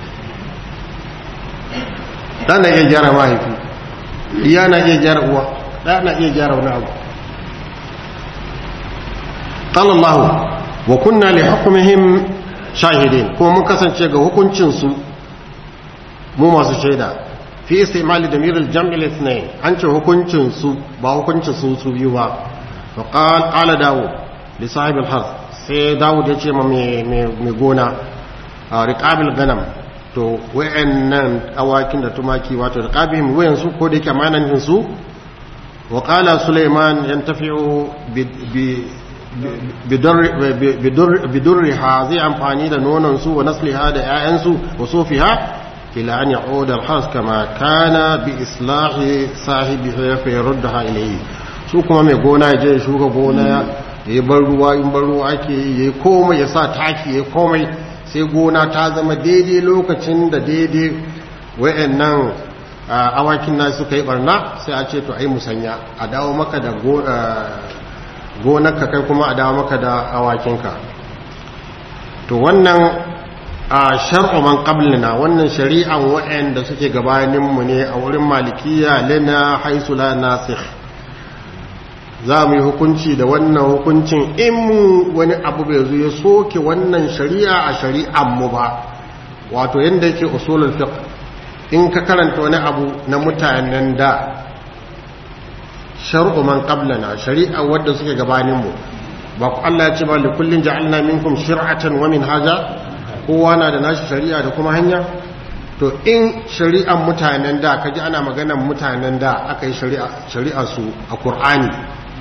da na iya gyara mahaifi iya na iya gyara uwa da na iya gyara wani abu ƙalallahu wa kunna li hukumihim shahidin kuma mun kasance ga hukuncinsu mu masu shaida fi istimali da mirar jam'il ithnain an ce hukuncinsu ba hukuncinsu su biyu ba fa qala dawud li sahib al sai dawud ya ce ma mai gona a riqabil ganam to wayannan awakin da tumaki wato riqabihim wayan su ko da yake amanan su wa qala sulaiman yantafi'u bi bidurriha zai amfani da nonon su wa nasliha da 'ya'yansu wa sofiha ila an ya'uda al-has kama kana bi islahi sahibihi fa yaruddaha ilayhi su kuma mai gona ya je shuka gona ya yi bar ruwa in bar ruwa ake yi ya komai ya sa taki ya komai sai gona ta zama daidai lokacin da daidai wayannan awakin na suka yi barna sai a ce to ai musanya a dawo maka da gonarka kai kuma a dawo maka da awakinka to wannan a shar'u man qablina wannan shari'an wa'anda suke gabaninmu ne a wurin malikiya lana haisu la nasikh za mu yi hukunci da wannan hukuncin in wani abu bai zo ya soke wannan shari'a a shari'an mu ba wato yanda yake usulul fiqh in ka karanta wani abu na mutanen da shar'u man qablana shari'a wadda suke gabanin mu ba ku Allah ya ce ba li kullin ja'alna minkum shir'atan wa minhaja kowa na da nashi shari'a da kuma hanya to in shari'an mutanen da kaji ana maganan mutanen da aka yi shari'a shari'a su a Qur'ani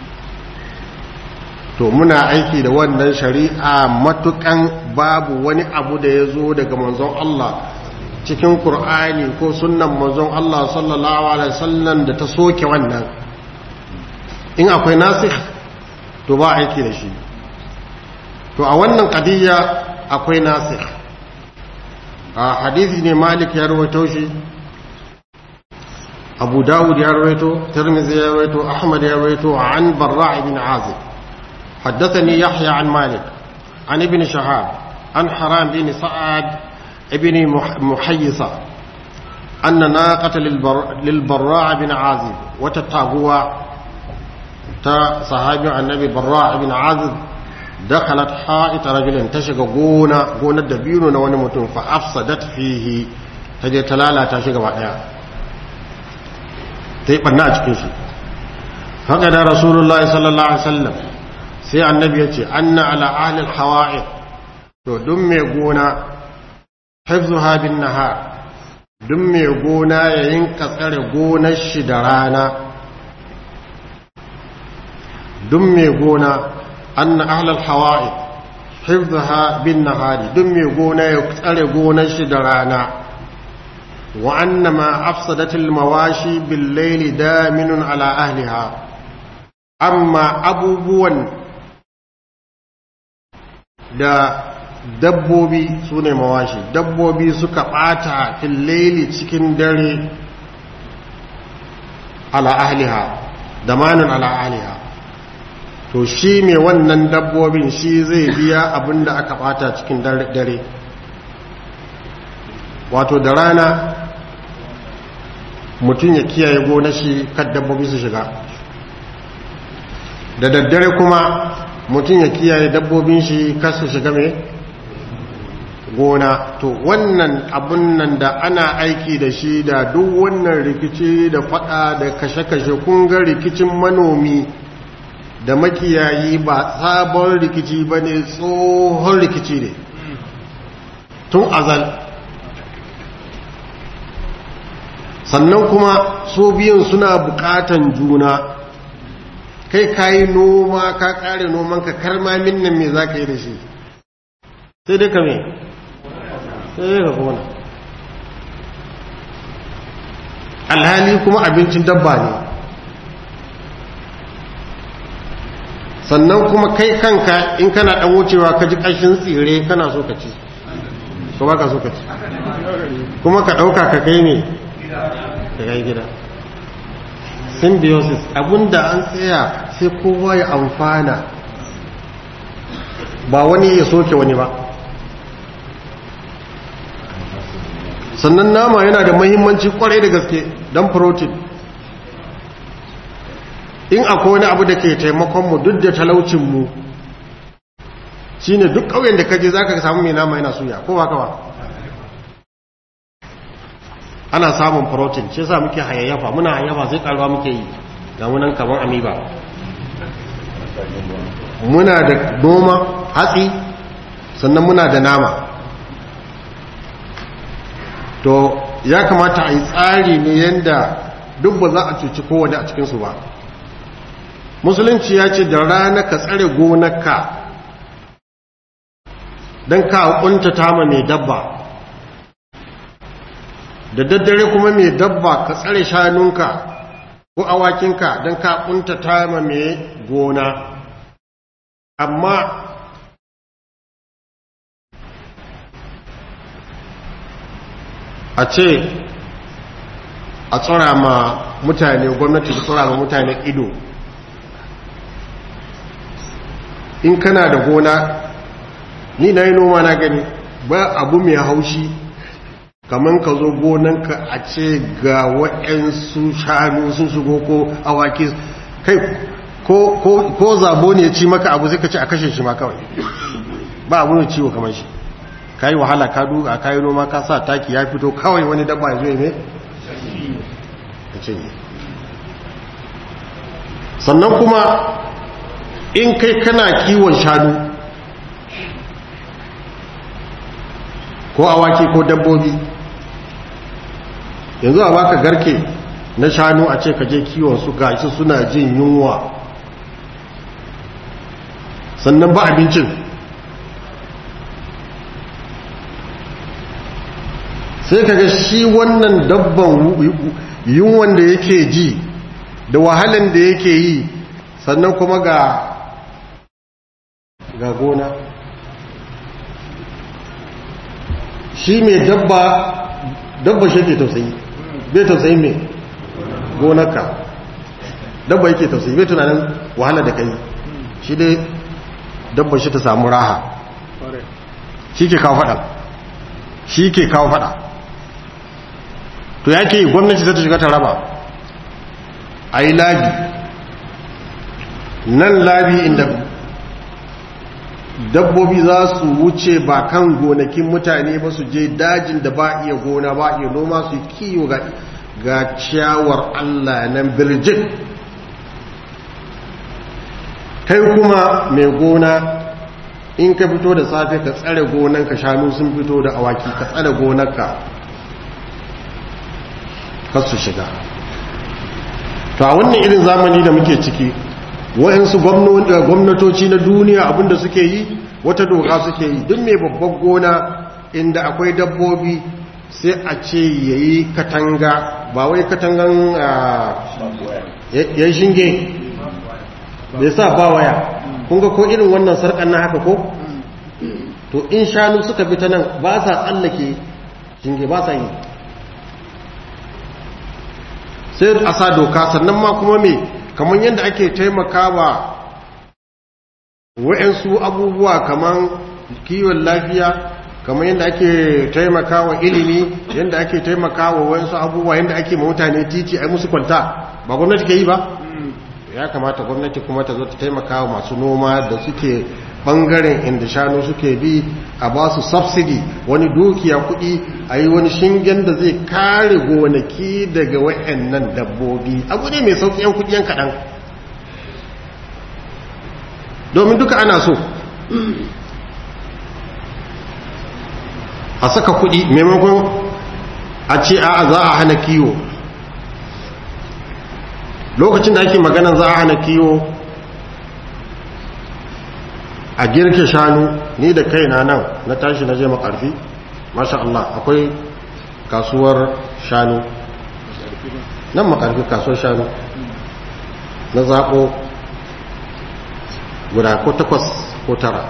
to muna aiki da wannan shari'a matukan babu wani abu da ya zo daga manzon Allah cikin Qur'ani ko sunnan manzon Allah sallallahu alaihi wasallam da ta soke wannan in akwai nasikh to ba aiki da shi to a wannan qadiyya akwai nasikh a hadisi ne malik ya rawaito shi abu dawud ya rawaito tirmidhi ya rawaito ahmad ya rawaito an barra' ibn azib حدثني يحيى عن مالك عن ابن شهاب عن حرام بن سعد ابن محيصة anna naqata lil barra' bin azib wata taguwa ta sahabin annabi barra' bin azib dakhalat ha'it rajulin ta shiga gona gonar dabino na wani mutum fa afsadat fihi ta je ta lalata shi gaba daya ta yi ɓanna a cikin shi haka da rasulullahi sallallahu alaihi wasallam sai annabi ya ce anna ala ahlil hawa'i to duk mai gona hifzuha bin nahar duk mai gona ya yinka tsare gonar shi da rana duk mai gona anna ahlil hawa'i hifzuha bin nahari duk mai gona ya tsare gonar shi da rana وأن ما أفسدت المواشي بالليل دامن على أهلها أما أبوبون da dabbobi su ne mawashi dabbobi suka ɓata fil cikin dare ala ahliha da manin ala ahliha to shi mai wannan dabbobin shi zai biya abin da aka ɓata cikin dare wato da rana mutum ya kiyaye gona shi kan dabbobi su shiga da daddare kuma mutum ya kiyaye dabbobin shi kar su shiga mai gona to wannan abun nan da ana aiki da shi da duk wannan rikici da fada da kashe-kashe kunga rikicin manomi da makiyayi ba sabon rikici ba ne tsohon rikici ne tun azal sannan kuma su biyun suna bukatan juna kai kayi noma ka kare noman ka karma minnan me za ka yi da shi sai dai ka me sai dai ka kona alhali kuma abincin dabba ne sannan kuma kai kanka in kana dan wucewa ka ji ƙashin tsire kana so ka ci ko ba ka so ka ci kuma ka ɗauka ka kai ne ka kai gida symbiosis abinda an tsaya sai kowa ya amfana ba wani ya soke wani ba sannan nama yana da mahimmanci kwarai da gaske don protein in akwai wani abu da ke taimakonmu duk da talaucinmu shi ne duk ƙauyen da kaje za ka samu mai nama yana suya ko ba kawa ana samun protein shi sa muke hayayyafa muna hayayyafa sai karuwa muke yi ga munan kamar amiba muna da noma hatsi sannan muna da nama to ya kamata a yi tsari ne yadda duk ba za a cuci kowane a cikinsu ba musulunci ya ce da rana ka tsare gonarka don ka kuntata ma mai dabba da daddare kuma mai dabba ka tsare shanunka ko awakinka don ka kuntata ma mai gona amma a ce a tsora ma mutane gwamnati ta tsora ma mutane ido in kana da gona ni na yi noma na gani ba abu mai haushi kamar ka zo gonanka a ce ga waɗansu shanu sun shigo ko awaki kai ko zabo ne ci maka abu zai ka ce a kashe shi ma kawai ba abu ne ciwo kamar shi ka yi wahala ka duka ka yi noma ka sa taki ya fito kawai wani dabba ya zo ne ka ce sannan kuma in kai kana kiwon shanu ko awaki ko dabbobi yanzu a baka garke na shanu a ce kaje kiwon su gashi suna jin yunwa sannan ba abincin sai kaga shi wannan dabban yunwan da yake ji da wahalan da yake yi sannan kuma ga ga gona shi mai dabba dabba shi ke tausayi bai tausayi mai gonarka dabba yake tausayi bai tunanin wahala da kai shi dai dabba shi ta samu raha shi ke kawo fada shi ke kawo fada to ya ke gwamnati za ta shiga ta raba a yi labi nan labi inda dabbobi za su wuce ba kan gonakin mutane ba su je dajin da ba iya gona ba iya noma su kiyo ga, ga ciyawar allah nan birjin kai kuma mai gona in ka fito da safe ka tsare gonanka shanu sun fito da awaki ka tsare gonarka kar su shiga to a wannan irin zamani da muke ciki wa'insu gwamnatoci na duniya abinda suke yi wata doka suke yi duk mai babban gona inda akwai dabbobi sai a ce ya yi katanga ba wai katangan ya shinge bai sa ba waya kunga ko irin wannan sarkan na haka ko to in shanu suka bi ta nan ba sa tsallake shinge ba sa yi sai a sa doka sannan ma kuma me kamar yadda ake taimakawa wa'yansu abubuwa kamar kiwon lafiya kamar yadda ake taimakawa ilimi yadda ake taimakawa wa'yansu abubuwa yadda ake mutane titi a musu kwalta ba gwamnati ke yi ba ya kamata gwamnati kuma ta zo ta taimakawa masu noma da suke bangaren inda shanu suke bi a ba su subsidy wani dukiya kudi a yi wani shingen da zai kare gonaki daga wa'annan dabbobi abu ne mai sauki yan kudi yan kaɗan domin duka ana so a saka kudi maimakon a ce a za a hana kiwo lokacin da ake maganan za a hana kiwo a girke shanu ni da kaina nan na tashi na je makarfi masha Allah akwai kasuwar shanu nan makarfi kasuwar shanu na zaɓo guda ko takwas ko tara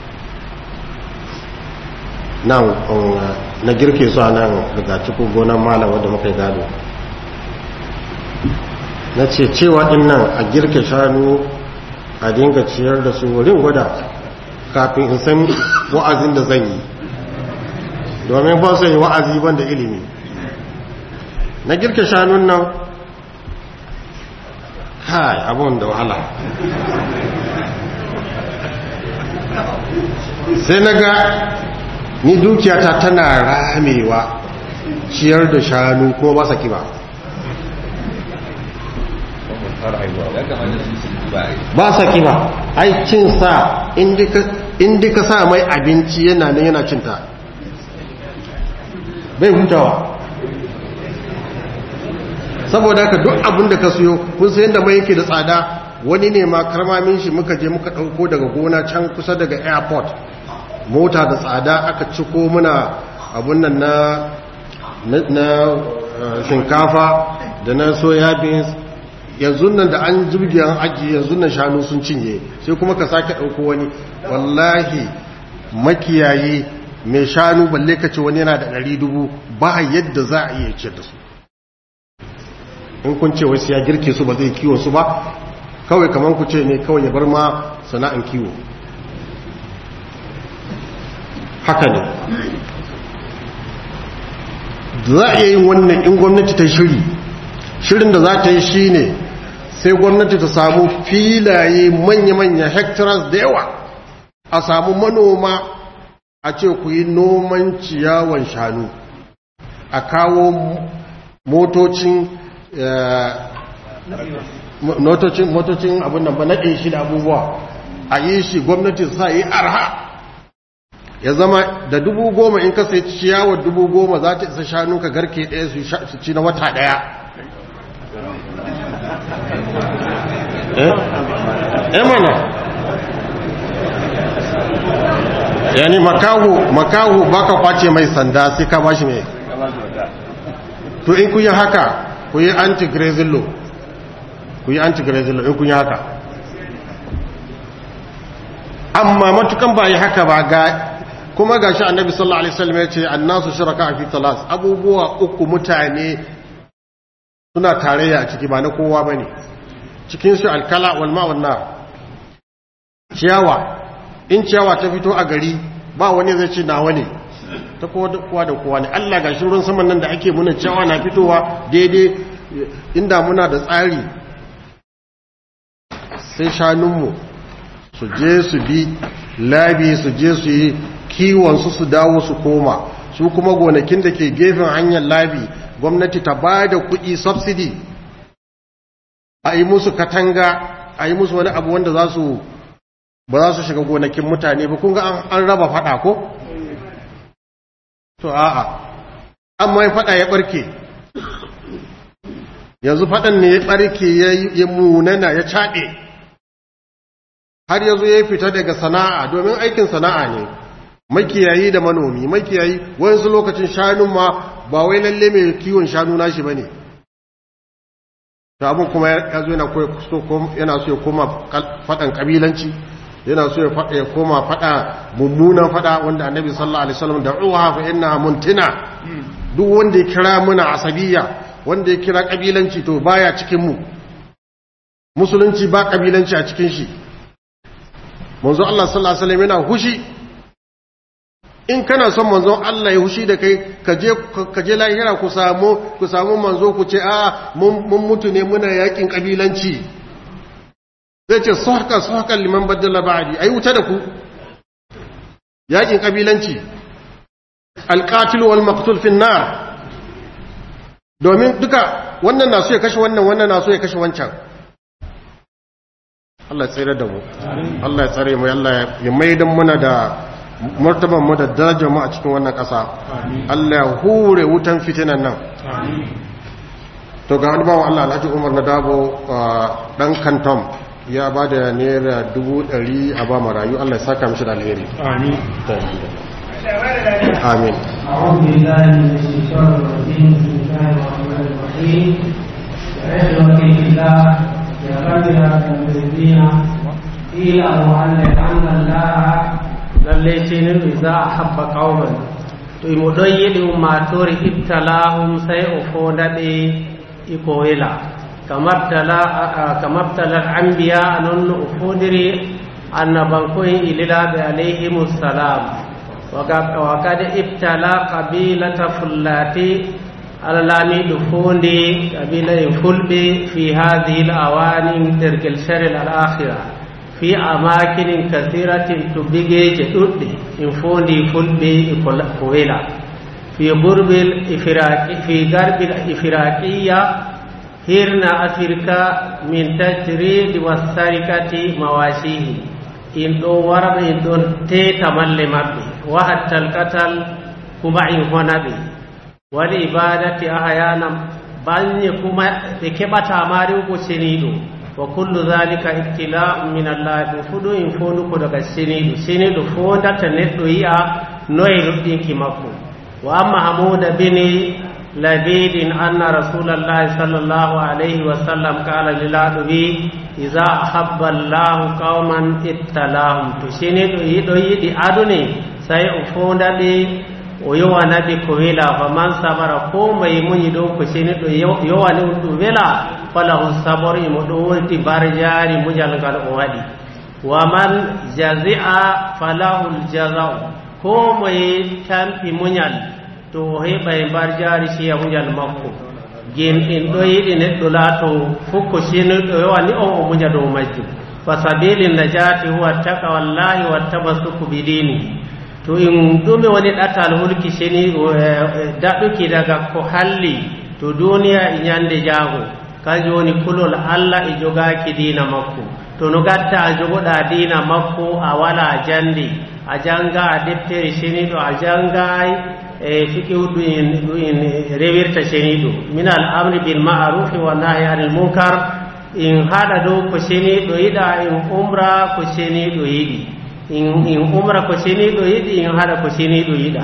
nan na girke su a nan daga cikin gonan malam wadda muka yi gado na ce cewa din nan a girke shanu a dinga ciyar da su wurin gwada kafin in san wa'azin da zan yi domin ba su yi wa'azi ban da ilimi na girke shanun nan kai abun da wahala sai na ga ni dukiyata tana ramewa ciyar da shanu ko ba sa kiba ba sa kiba aikin sa inda ka sa mai abinci yana nan yana cinta bai hutawa saboda ka duk abin da ka siyo kun sayan da mai yake da tsada wani ne ma karmamin shi muka je muka ɗauko daga gona can kusa daga airport mota da tsada aka ciko muna abun nan na na shinkafa da na soya beans yanzu nan da an jirgi an ajiye yanzu nan shanu sun cinye sai kuma ka sake ɗauko wani wallahi makiyayi mai shanu balle ka ce wani yana da ɗari dubu ba yadda za a iya ce da su in kun ce wasu ya girke su ba zai kiwon su ba kawai kamar ku ce ne kawai ya bar ma sana'an kiwo haka ne za a yin wannan in gwamnati ta shiri shirin da za ta yi shi ne sai gwamnati ta samu filaye manya-manya hectares da yawa a samu manoma a ce ku yi noman ciyawan shanu a kawo motocin motocin abin da ba naɗin shi da abubuwa a yi shi gwamnati sa yi arha ya zama da dubu goma in ka sai ciyawar dubu goma za ta isa shanu ka garke ɗaya su ci na wata ɗaya eh mana yani makahu makahu baka kwace mai sanda sai ka bashi mai to in kun yi haka ku yi anti-grazing law ku yi anti-grazing law in kun yi haka amma matukan ba yi haka ba ga kuma ga shi annabi sallallahu alaihi wasallam ya ce annasu shuraka fi talas abubuwa uku mutane suna tarayya a ciki ba na kowa bane cikin su alkala wal ma wan ciyawa in ciyawa ta fito a gari ba wani zai ce nawa ne ta kowa da kowa ne Allah ga shi ruwan saman nan da ake muna cewa na fitowa daidai inda muna da tsari sai shanunmu su je su bi labi su je su yi kiwonsu su dawo su koma su kuma gonakin da ke gefen hanyar labi gwamnati ta ba da kuɗi subsidy a yi musu katanga a yi musu wani abu wanda za su ba za su shiga gonakin mutane ba kun ga an raba fada ko? to a'a amma ya fada ya barke yanzu fadan ne ya barke ya munana ya caɗe har yanzu ya fita daga sana'a domin aikin sana'a ne makiyayi da manomi makiyayi wayansu lokacin shanun ma ba wai lalle mai kiwon shanu nashi ba ne ta abin kuma ya zo yana so ya koma faɗan ƙabilanci yana so ya koma faɗa mummunan faɗa wanda annabi sallallahu alaihi wasallam da uwa fa inna muntina duk wanda ya kira muna asabiya wanda ya kira ƙabilanci to baya cikin mu musulunci ba ƙabilanci a cikin shi manzo Allah sallallahu alaihi wasallam yana hushi in kana son manzon Allah ya hushi da kai ka je ka je lahira ku samu ku samu manzo ku ce a mun mutu ne muna yakin kabilanci zai ce sahka sahka liman badala ba'di ai wuta da ku yakin kabilanci alqatil wal maqtul fi nar domin duka wannan na so ya kashe wannan wannan na so ya kashe wancan Allah ya tsere da mu Allah ya tsare mu Allah ya maidan muna da martaban mu da darajar mu a cikin wannan ƙasa Allah ya hure wutan fitinan nan to ga wani bawan Allah Alhaji Umar na Dabo dan Kantom ya ba da naira dubu ɗari a ba marayu Allah ya saka mishi da alheri amin amin أعوذ بالله من الشيطان الرجيم بسم الله الرحمن الرحيم عزوة الله يا رب يا المسلمين اعلموا أن الله lallai ce ne za a habba ƙaunar to imo ɗon yiɗi ummatori ibtalahum sai o fondaɓe iko wela kamabtalar anbiya non no o fondiri annabankoyen ililaɓe alayhimussalam wa kad ibtala qabilata fullati alalamiɗo fondi qabila en fulɓe fi hadihi l awani dergel sharel al akhira fi amakinin kasiratin to bigeje ɗuɗɗe in fondi fulɓe ko wela fi gurbil fi garbil ifiraqiya hirna afirka min tajridi wassarikati mawashihi in ɗo warɓe in ɗon teta malle maɓɓe wahattal katal kuma in honaɓe waɗi ibadati ahayana banye kuma ɓe keɓata mari ko ceniɗo wa kullu zalika ibtila'un min Allah ɗum fu ɗum in fonduko daga seniɗo seniɗo fondata neɗɗo yi'a noye luɗɗinki makko wa amma hamuda bini labidin anna rasulallahi sallallahu alayhi wa sallam qala lilaɗo wi iza ahabba allahu qauman ibtalahum to seniɗo yiɗo yiɗi adune sai o fondaɓe o yowanaɓe ko wela fa man sabara ko mayi muñi ɗo ko seniɗo yowani um ɗum wela falahu sabor imo ɗo wonti barjari muñal ngal o waɗi wa man jazi'a falahu ljazau ko moye tampi muñal to o heɓa e barjari siya muñal makko gin in ɗo yiɗi neɗɗo laato fukko siniɗo yowani on o muña dow majjum fa sabili najati huwa taka wallahi wattabasuku bidini to in ɗume woni ɗatal hulki seni daɗuki daga ko halli to duniya e ñande jaago kanjum woni kulol allah e jogaaki diina makko to no gatta a jogoɗa diina makko a wala jandi a janga a deftere seniɗo a jangay e fikihu ɗum ɗum rewirta seniɗo min al amri bil ma'rufi wa nahi anil munkar in haɗa dow ko seniɗo yiɗa in umra ko seniɗo yiɗi in umra ko seniɗo yiɗi in haɗa ko seniɗo yiɗa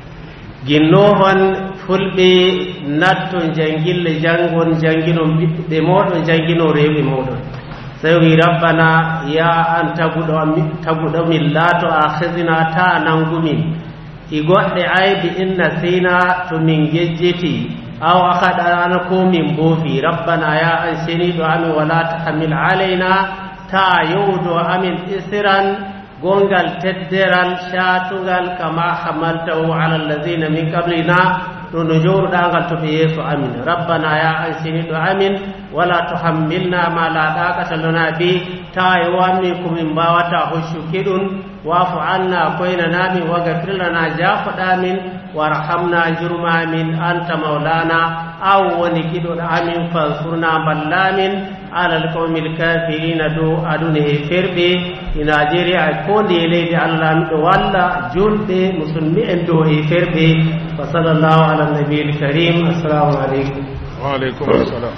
ginnohon fulɓe natto jangille jangon janginon ɓiɓɓe moɗon jangino rewɓe moɗon sai wi rabbana ya an taguɗo min laato akhidna ta nangumin i goɗɗe aybi inna sina to min gejjiti aw akaɗana ko min boofi rabbana ya an seniɗo amin wala tahamil alayna ta yowdo amin isiran gongal tedderal shatugal kama hamaltahu ala allazina min qablina ɗo no jowruɗangal to ɓe yeeso amin rabbana ya ansiniɗo amin wala tuhammilna ma la ɗaqata lana bi tawa e wammi komin mbawata hoccuki ɗum wafu anna koynanamin wagafir lana jafoɗamin warhamna jurmamin anta maulana aw woni kiɗoɗo amin fansurna ballamin alal qawmil kafirina dow aduna e ferɓe e nigeria e konde e leydi allah miɗo walla julɓe musulmi en dow e ferɓe wa sallllahu ala nabiil karim assalamu aleykum وعليكم السلام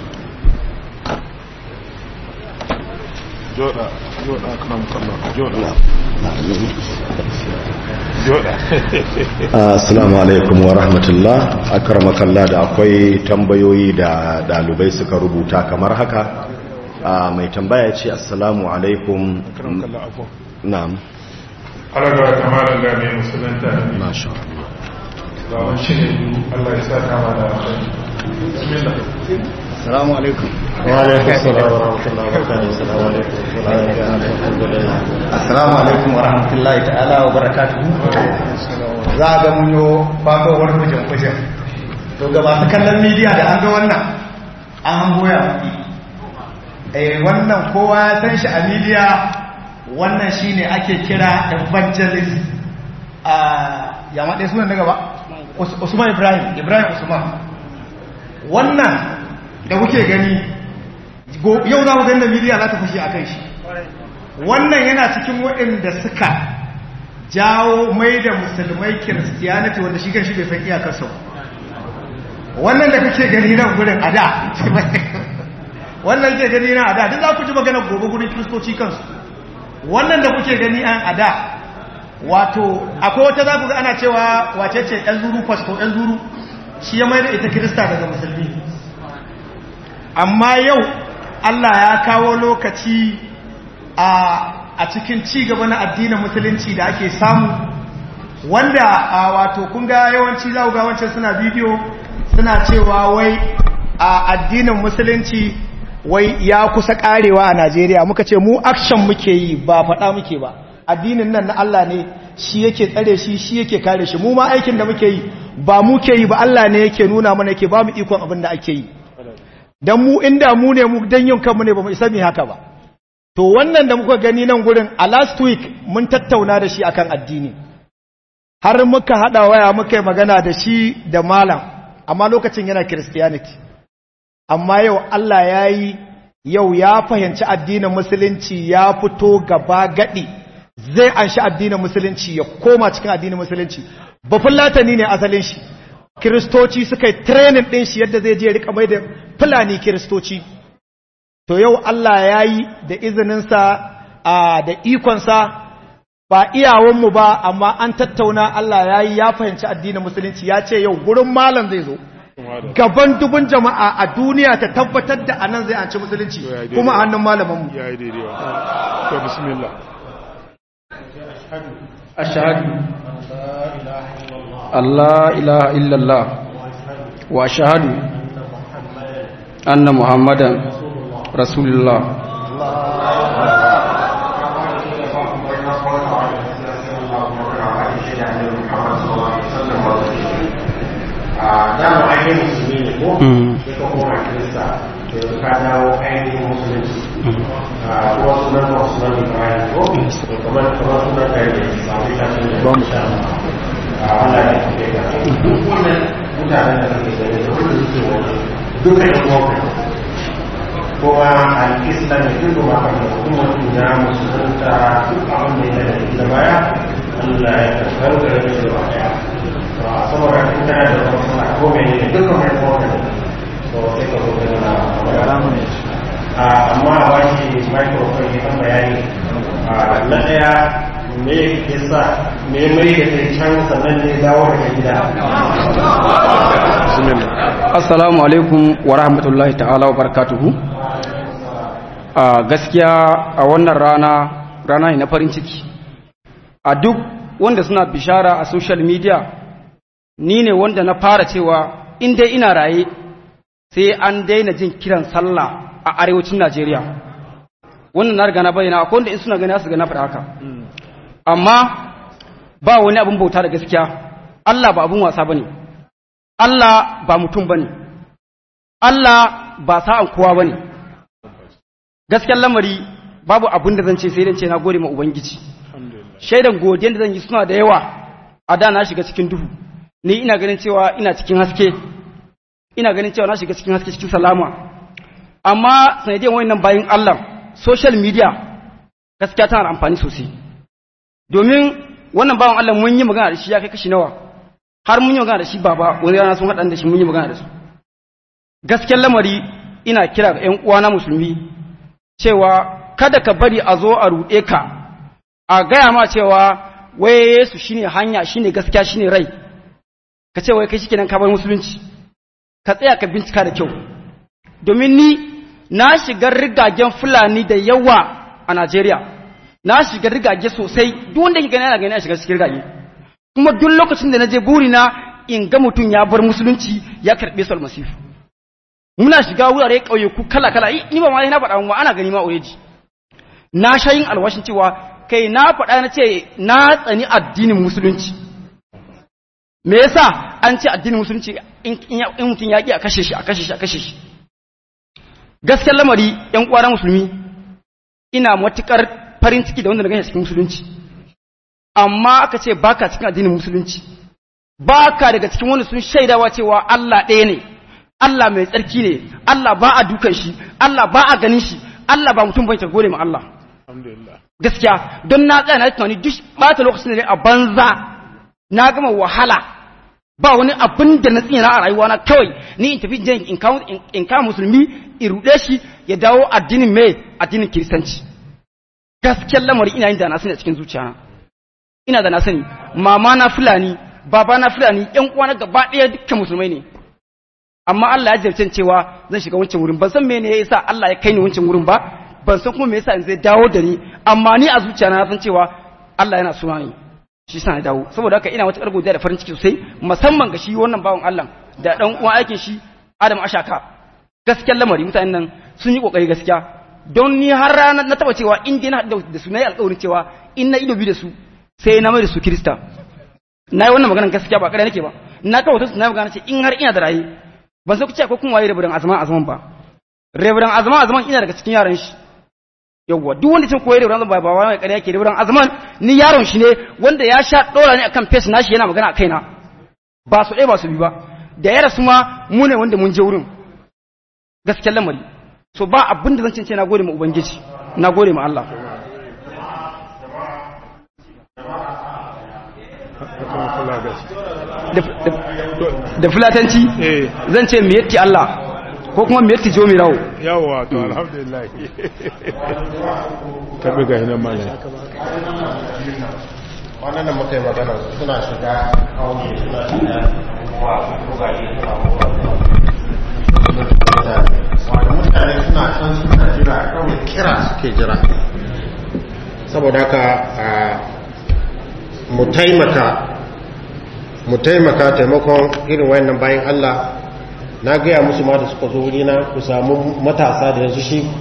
جودا جودا أكرمك الله جودا جودا Assalamu alaikum wa rahmatullah akramakallah da akwai tambayoyi da dalibai suka rubuta kamar haka Ah, mai tambaya ce assalamu alaikum أكرمك الله عفوا na'am على قولة كمال الله من مسلمين masha Allah Allah shi ne Allah ya sa kama da alkhairi bismillah Assalamu alaikum. وعليكم السلام ورحمة الله وبركاته السلام عليكم الحمد لله Assalamu alaikum wa rahmatullahi ta'ala wa barakatuhu. Za a ga mun yo fatowar kujin kujin. To ga masu kallon midiya da an ga wannan an hango ya mafi. Eh wannan kowa ya san shi a midiya wannan shine ake kira evangelist a ya maɗe sunan daga ba? Us- Usman Ibrahim, Ibrahim Usman. Wannan da kuke gani go- yau za mu ganda midiya za ta fushi a kan shi. wannan yana cikin waɗanda suka jawo mai da musulmai kiristiyaniti wanda shi shi bai san iyakarsa ba wannan da kake gani nan gurin a da wannan ke gani nan a da duk za ku ji magana gobe gurin kiristoci kansu wannan da kuke gani an a da wato akwai wata za ku ga ana cewa wace ce ɗan zuru fasto ɗan zuru shi ya mai da ita kirista daga musulmi amma yau allah ya kawo lokaci a cikin ci gaba na addinin musulunci da ake samu wanda a wato kun ga yawanci za ga wancan suna bidiyo suna cewa wai a addinin musulunci wai ya kusa karewa a Najeriya muka ce mu action muke yi ba faɗa muke ba addinin nan na Allah ne shi yake tsare shi shi yake kare shi mu ma aikin da muke yi ba muke yi ba Allah ne yake nuna mana yake ba mu ikon abin da ake yi dan mu inda mu ne mu dan yin kanmu ne ba mu isa mu haka ba to wannan da muka gani nan gurin a last week mun tattauna da shi akan addini har muka hada waya muka yi magana da shi da malam amma lokacin yana christianity amma yau Allah ya yi yau ya fahimci addinin musulunci ya fito gaba gadi zai anshi addinin musulunci ya koma cikin addinin musulunci bafin latani ne asalin shi kiristoci suka yi training din shi yadda zai je rika mai da fulani kiristoci to yau Allah ya yi da izininsa a da ikonsa ba iyawanmu ba amma an tattauna Allah ya yi ya fahimci addinin musulunci ya ce yau gurin malam zai zo gaban dubun jama'a a duniya ta tabbatar da anan zai anci musulunci kuma a hannun malamanmu ya yi daidai wa to bismillah أشهد أن لا إله إلا الله وأشهد أن محمدا رسول الله dama ainihin musulmi ne ko sai ka koma kirista yanzu ka dawo ainihin musulunci a kuma sunan ba sunan ibrahim ko kamar kamar sunan ka yi ba mu ta sun da mu sha a Allah ya kuke ka duk wannan mutanen da kake gani da wanda suke wani duka yan uwanka kuma al-islam ya duk ba ka da kuma mutum ya musulunta duk abin da ya da baya Allah ya karkar da shi da baya saboda in kana da wata suna ko mene ne dukkan mai kowane to sai ka zo da magana amma a bashi microphone ya kan bayani na daya me yasa me mai da kai can sannan ne dawo daga gida Assalamu alaikum wa rahmatullahi ta'ala wa barakatuhu a gaskiya a wannan rana rana ne na farin ciki a duk wanda suna bishara a social media ni ne wanda na fara cewa in dai ina raye sai an daina jin kiran sallah a arewacin Najeriya wannan na riga na bayyana akwai wanda in suna gani su ga na faɗa haka amma ba wani abin bauta da gaskiya Allah ba abin wasa bane Allah ba mutum bane Allah ba sa'an kowa bane gaskiyar lamari babu abin da zan ce sai dan ce na gode ma ubangiji shaidan godiyan da zan yi suna da yawa a da na shiga cikin duhu ni ina ganin cewa ina cikin haske ina ganin cewa na shiga cikin haske cikin salama amma sanadiyan wayannan bayin Allah social media gaskiya tana da amfani sosai domin wannan bawan Allah mun yi magana da shi ya kai kashi nawa har mun yi magana da shi baba wani rana sun haɗa da shi mun yi magana da su gaskiyar lamari ina kira ga 'yan uwana musulmi cewa kada ka bari a zo a ruɗe ka a gaya ma cewa wai Yesu shine hanya shine gaskiya shine rai ka ce wai kai shikenan ka bar musulunci ka tsaya ka bincika da kyau domin ni na shiga rigagen fulani da yawa a Najeriya na shiga rigage sosai duk wanda yake gani yana gani a shiga cikin rigage kuma duk lokacin da na je burina in ga mutum ya bar musulunci ya karɓe su almasifu muna shiga wurare ƙauyeku kala kala ni ba ma na faɗa mu ana gani ma oyeji na sha yin alwashin cewa kai na faɗa na ce na tsani addinin musulunci me yasa an ce addinin musulunci in mutum ya ƙi a kashe shi a kashe shi a kashe shi gaskiyar lamari yan uwa musulmi ina matukar farin ciki da wanda na gani cikin musulunci amma aka ce baka cikin addinin musulunci baka daga cikin wanda sun shaidawa cewa Allah ɗaya ne Allah mai tsarki ne Allah ba a dukan shi Allah ba a ganin shi Allah ba mutum bai ta gode ma Allah gaskiya don na tsaya na tunani duk bata lokacin da a banza na gama wahala ba wani abin da na tsina a rayuwa na kawai ni in tafi jan in kama musulmi in ruɗe shi ya dawo addinin mai addinin kiristanci gaskiyar lamari ina yin da na sani a cikin zuciya ina da na sani mama na fulani baba na fulani yan uwa na gaba ɗaya dukkan musulmai ne amma Allah ya jarce cewa zan shiga wancan wurin ban san me ne yasa Allah ya kai ni wancan wurin ba ban san kuma me yasa in zai dawo da ni amma ni a zuciya na san cewa Allah yana suna ni shi sa na dawo saboda haka ina wata godiya da farin ciki sosai musamman ga shi wannan bawan Allah da dan uwan aikin shi Adam Ashaka gaskiyar lamari mutanen nan sun yi kokari gaskiya don ni har rana na taba cewa in dai na haɗu da su na yi alƙawarin cewa in na ido bi da su sai na mai da su Kirista na yi wannan maganar gaskiya ba ƙarya nake ba na kawo su na yi magana ce in har ina da raye ban san ku ce ko kun waye rabiran azman azman ba rabiran azman azman ina daga cikin yaran shi yawwa duk wanda cin koyar rabiran ba ba wani ƙarya yake rabiran azman ni yaron shi ne wanda ya sha ɗora ne akan face nashi yana magana a kaina ba su ɗaya ba su bi ba da ya rasu ma mu ne wanda mun je wurin gaskiyar lamari so ba abin da zan cince na gode ma ubangiji na gode ma Allah da fulatanci zan ce miyatti Allah ko kuma miyatti jomi rawo yawa to alhamdulillah tabi ga hinan mana wannan da muka yi magana suna shiga kauye suna shiga wa kogaye suna wanda mutane suna can suna jira kawai kira suke jira saboda haka mu taimaka mu taimaka taimakon irin wayannan bayan Allah na gaya musu ma da suka zo wurina ku samu matasa da yanzu shi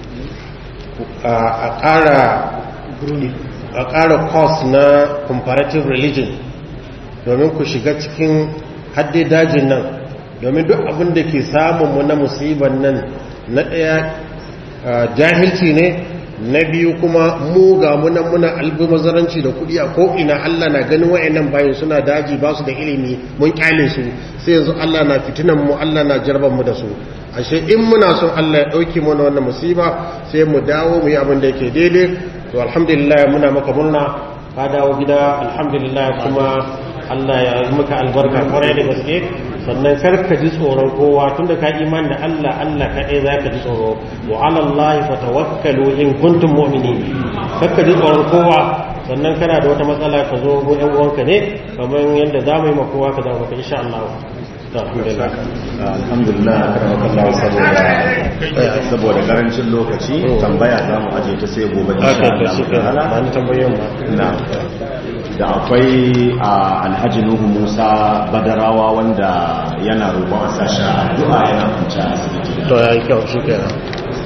a ƙara a ƙara course na comparative religion domin ku shiga cikin hadde dajin nan domin duk abin da ke samunmu na musibar nan na ɗaya jahilci ne na biyu kuma mu ga muna muna albumazaranci da kudi a ko'ina Allah na ganin wa'annan bayan suna daji ba su da ilimi mun kyale su sai yanzu Allah na fitinan mu Allah na jarban mu da su ashe in muna son Allah ya dauke mana wannan musiba sai mu dawo mu yi abin da yake daidai to alhamdulillah muna maka murna ka dawo gida alhamdulillah kuma Allah ya yi maka albarka kwarai da gaske sannan kar ka ji tsoron kowa tunda ka iman da Allah Allah kaɗai za ka ji tsoro wa alallahi fa tawakkalu in kuntum mu'minin kar ka ji tsoron kowa sannan kana da wata matsala ka zo go ɗan uwanka ne kamar yadda za mu yi ma kowa ka zama maka insha Allah alhamdulillah alhamdulillah karamakallahu saboda saboda karancin lokaci tambaya za mu aje ta sai gobe insha Allah ba ni tambayoyin ba na da akwai alhaji nuhu musa badarawa wanda yana roƙon a sashi addu'a yana kwanci a asibiti to ya yi kyau shi kenan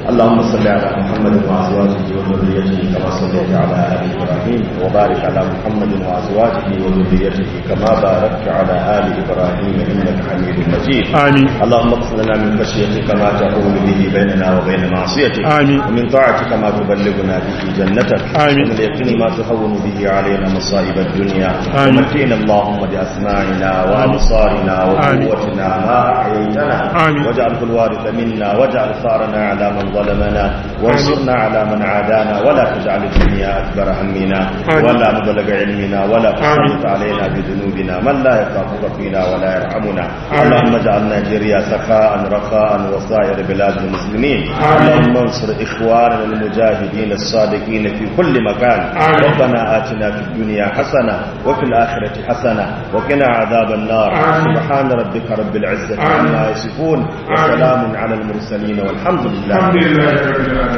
اللهم صل على محمد وأزواجه وذريته كما صليت على آل إبراهيم وبارك على محمد وأزواجه وذريته كما باركت على آل إبراهيم إنك حميد مجيد آمين اللهم اغفر لنا من خشيتك ما تحول به بيننا وبين معصيتك آمين. ومن طاعتك ما تبلغنا به جنتك آمين. ومن اليقين ما تهون به علينا مصائب الدنيا آمين. ومتينا اللهم بأسماعنا وأبصارنا وقوتنا ما أحييتنا آمين. واجعله الوارث منا واجعل ثارنا على من ظلمنا وانصرنا على من عادانا ولا تجعل الدنيا أكبر همنا آمين. ولا مبلغ علمنا ولا آمين. تسلط علينا بذنوبنا من لا يخافك فينا ولا يرحمنا آمين. اللهم اجعل نيجيريا سخاء رخاء وسائر بلاد المسلمين آمين. اللهم انصر إخواننا المجاهدين الصادقين في كل مكان آمين. ربنا آتنا في الدنيا حسنة وفي الآخرة حسنة وقنا عذاب النار آمين. سبحان ربك رب العزة آمين. عما يصفون وسلام على المرسلين والحمد لله الحمد لله رب العالمين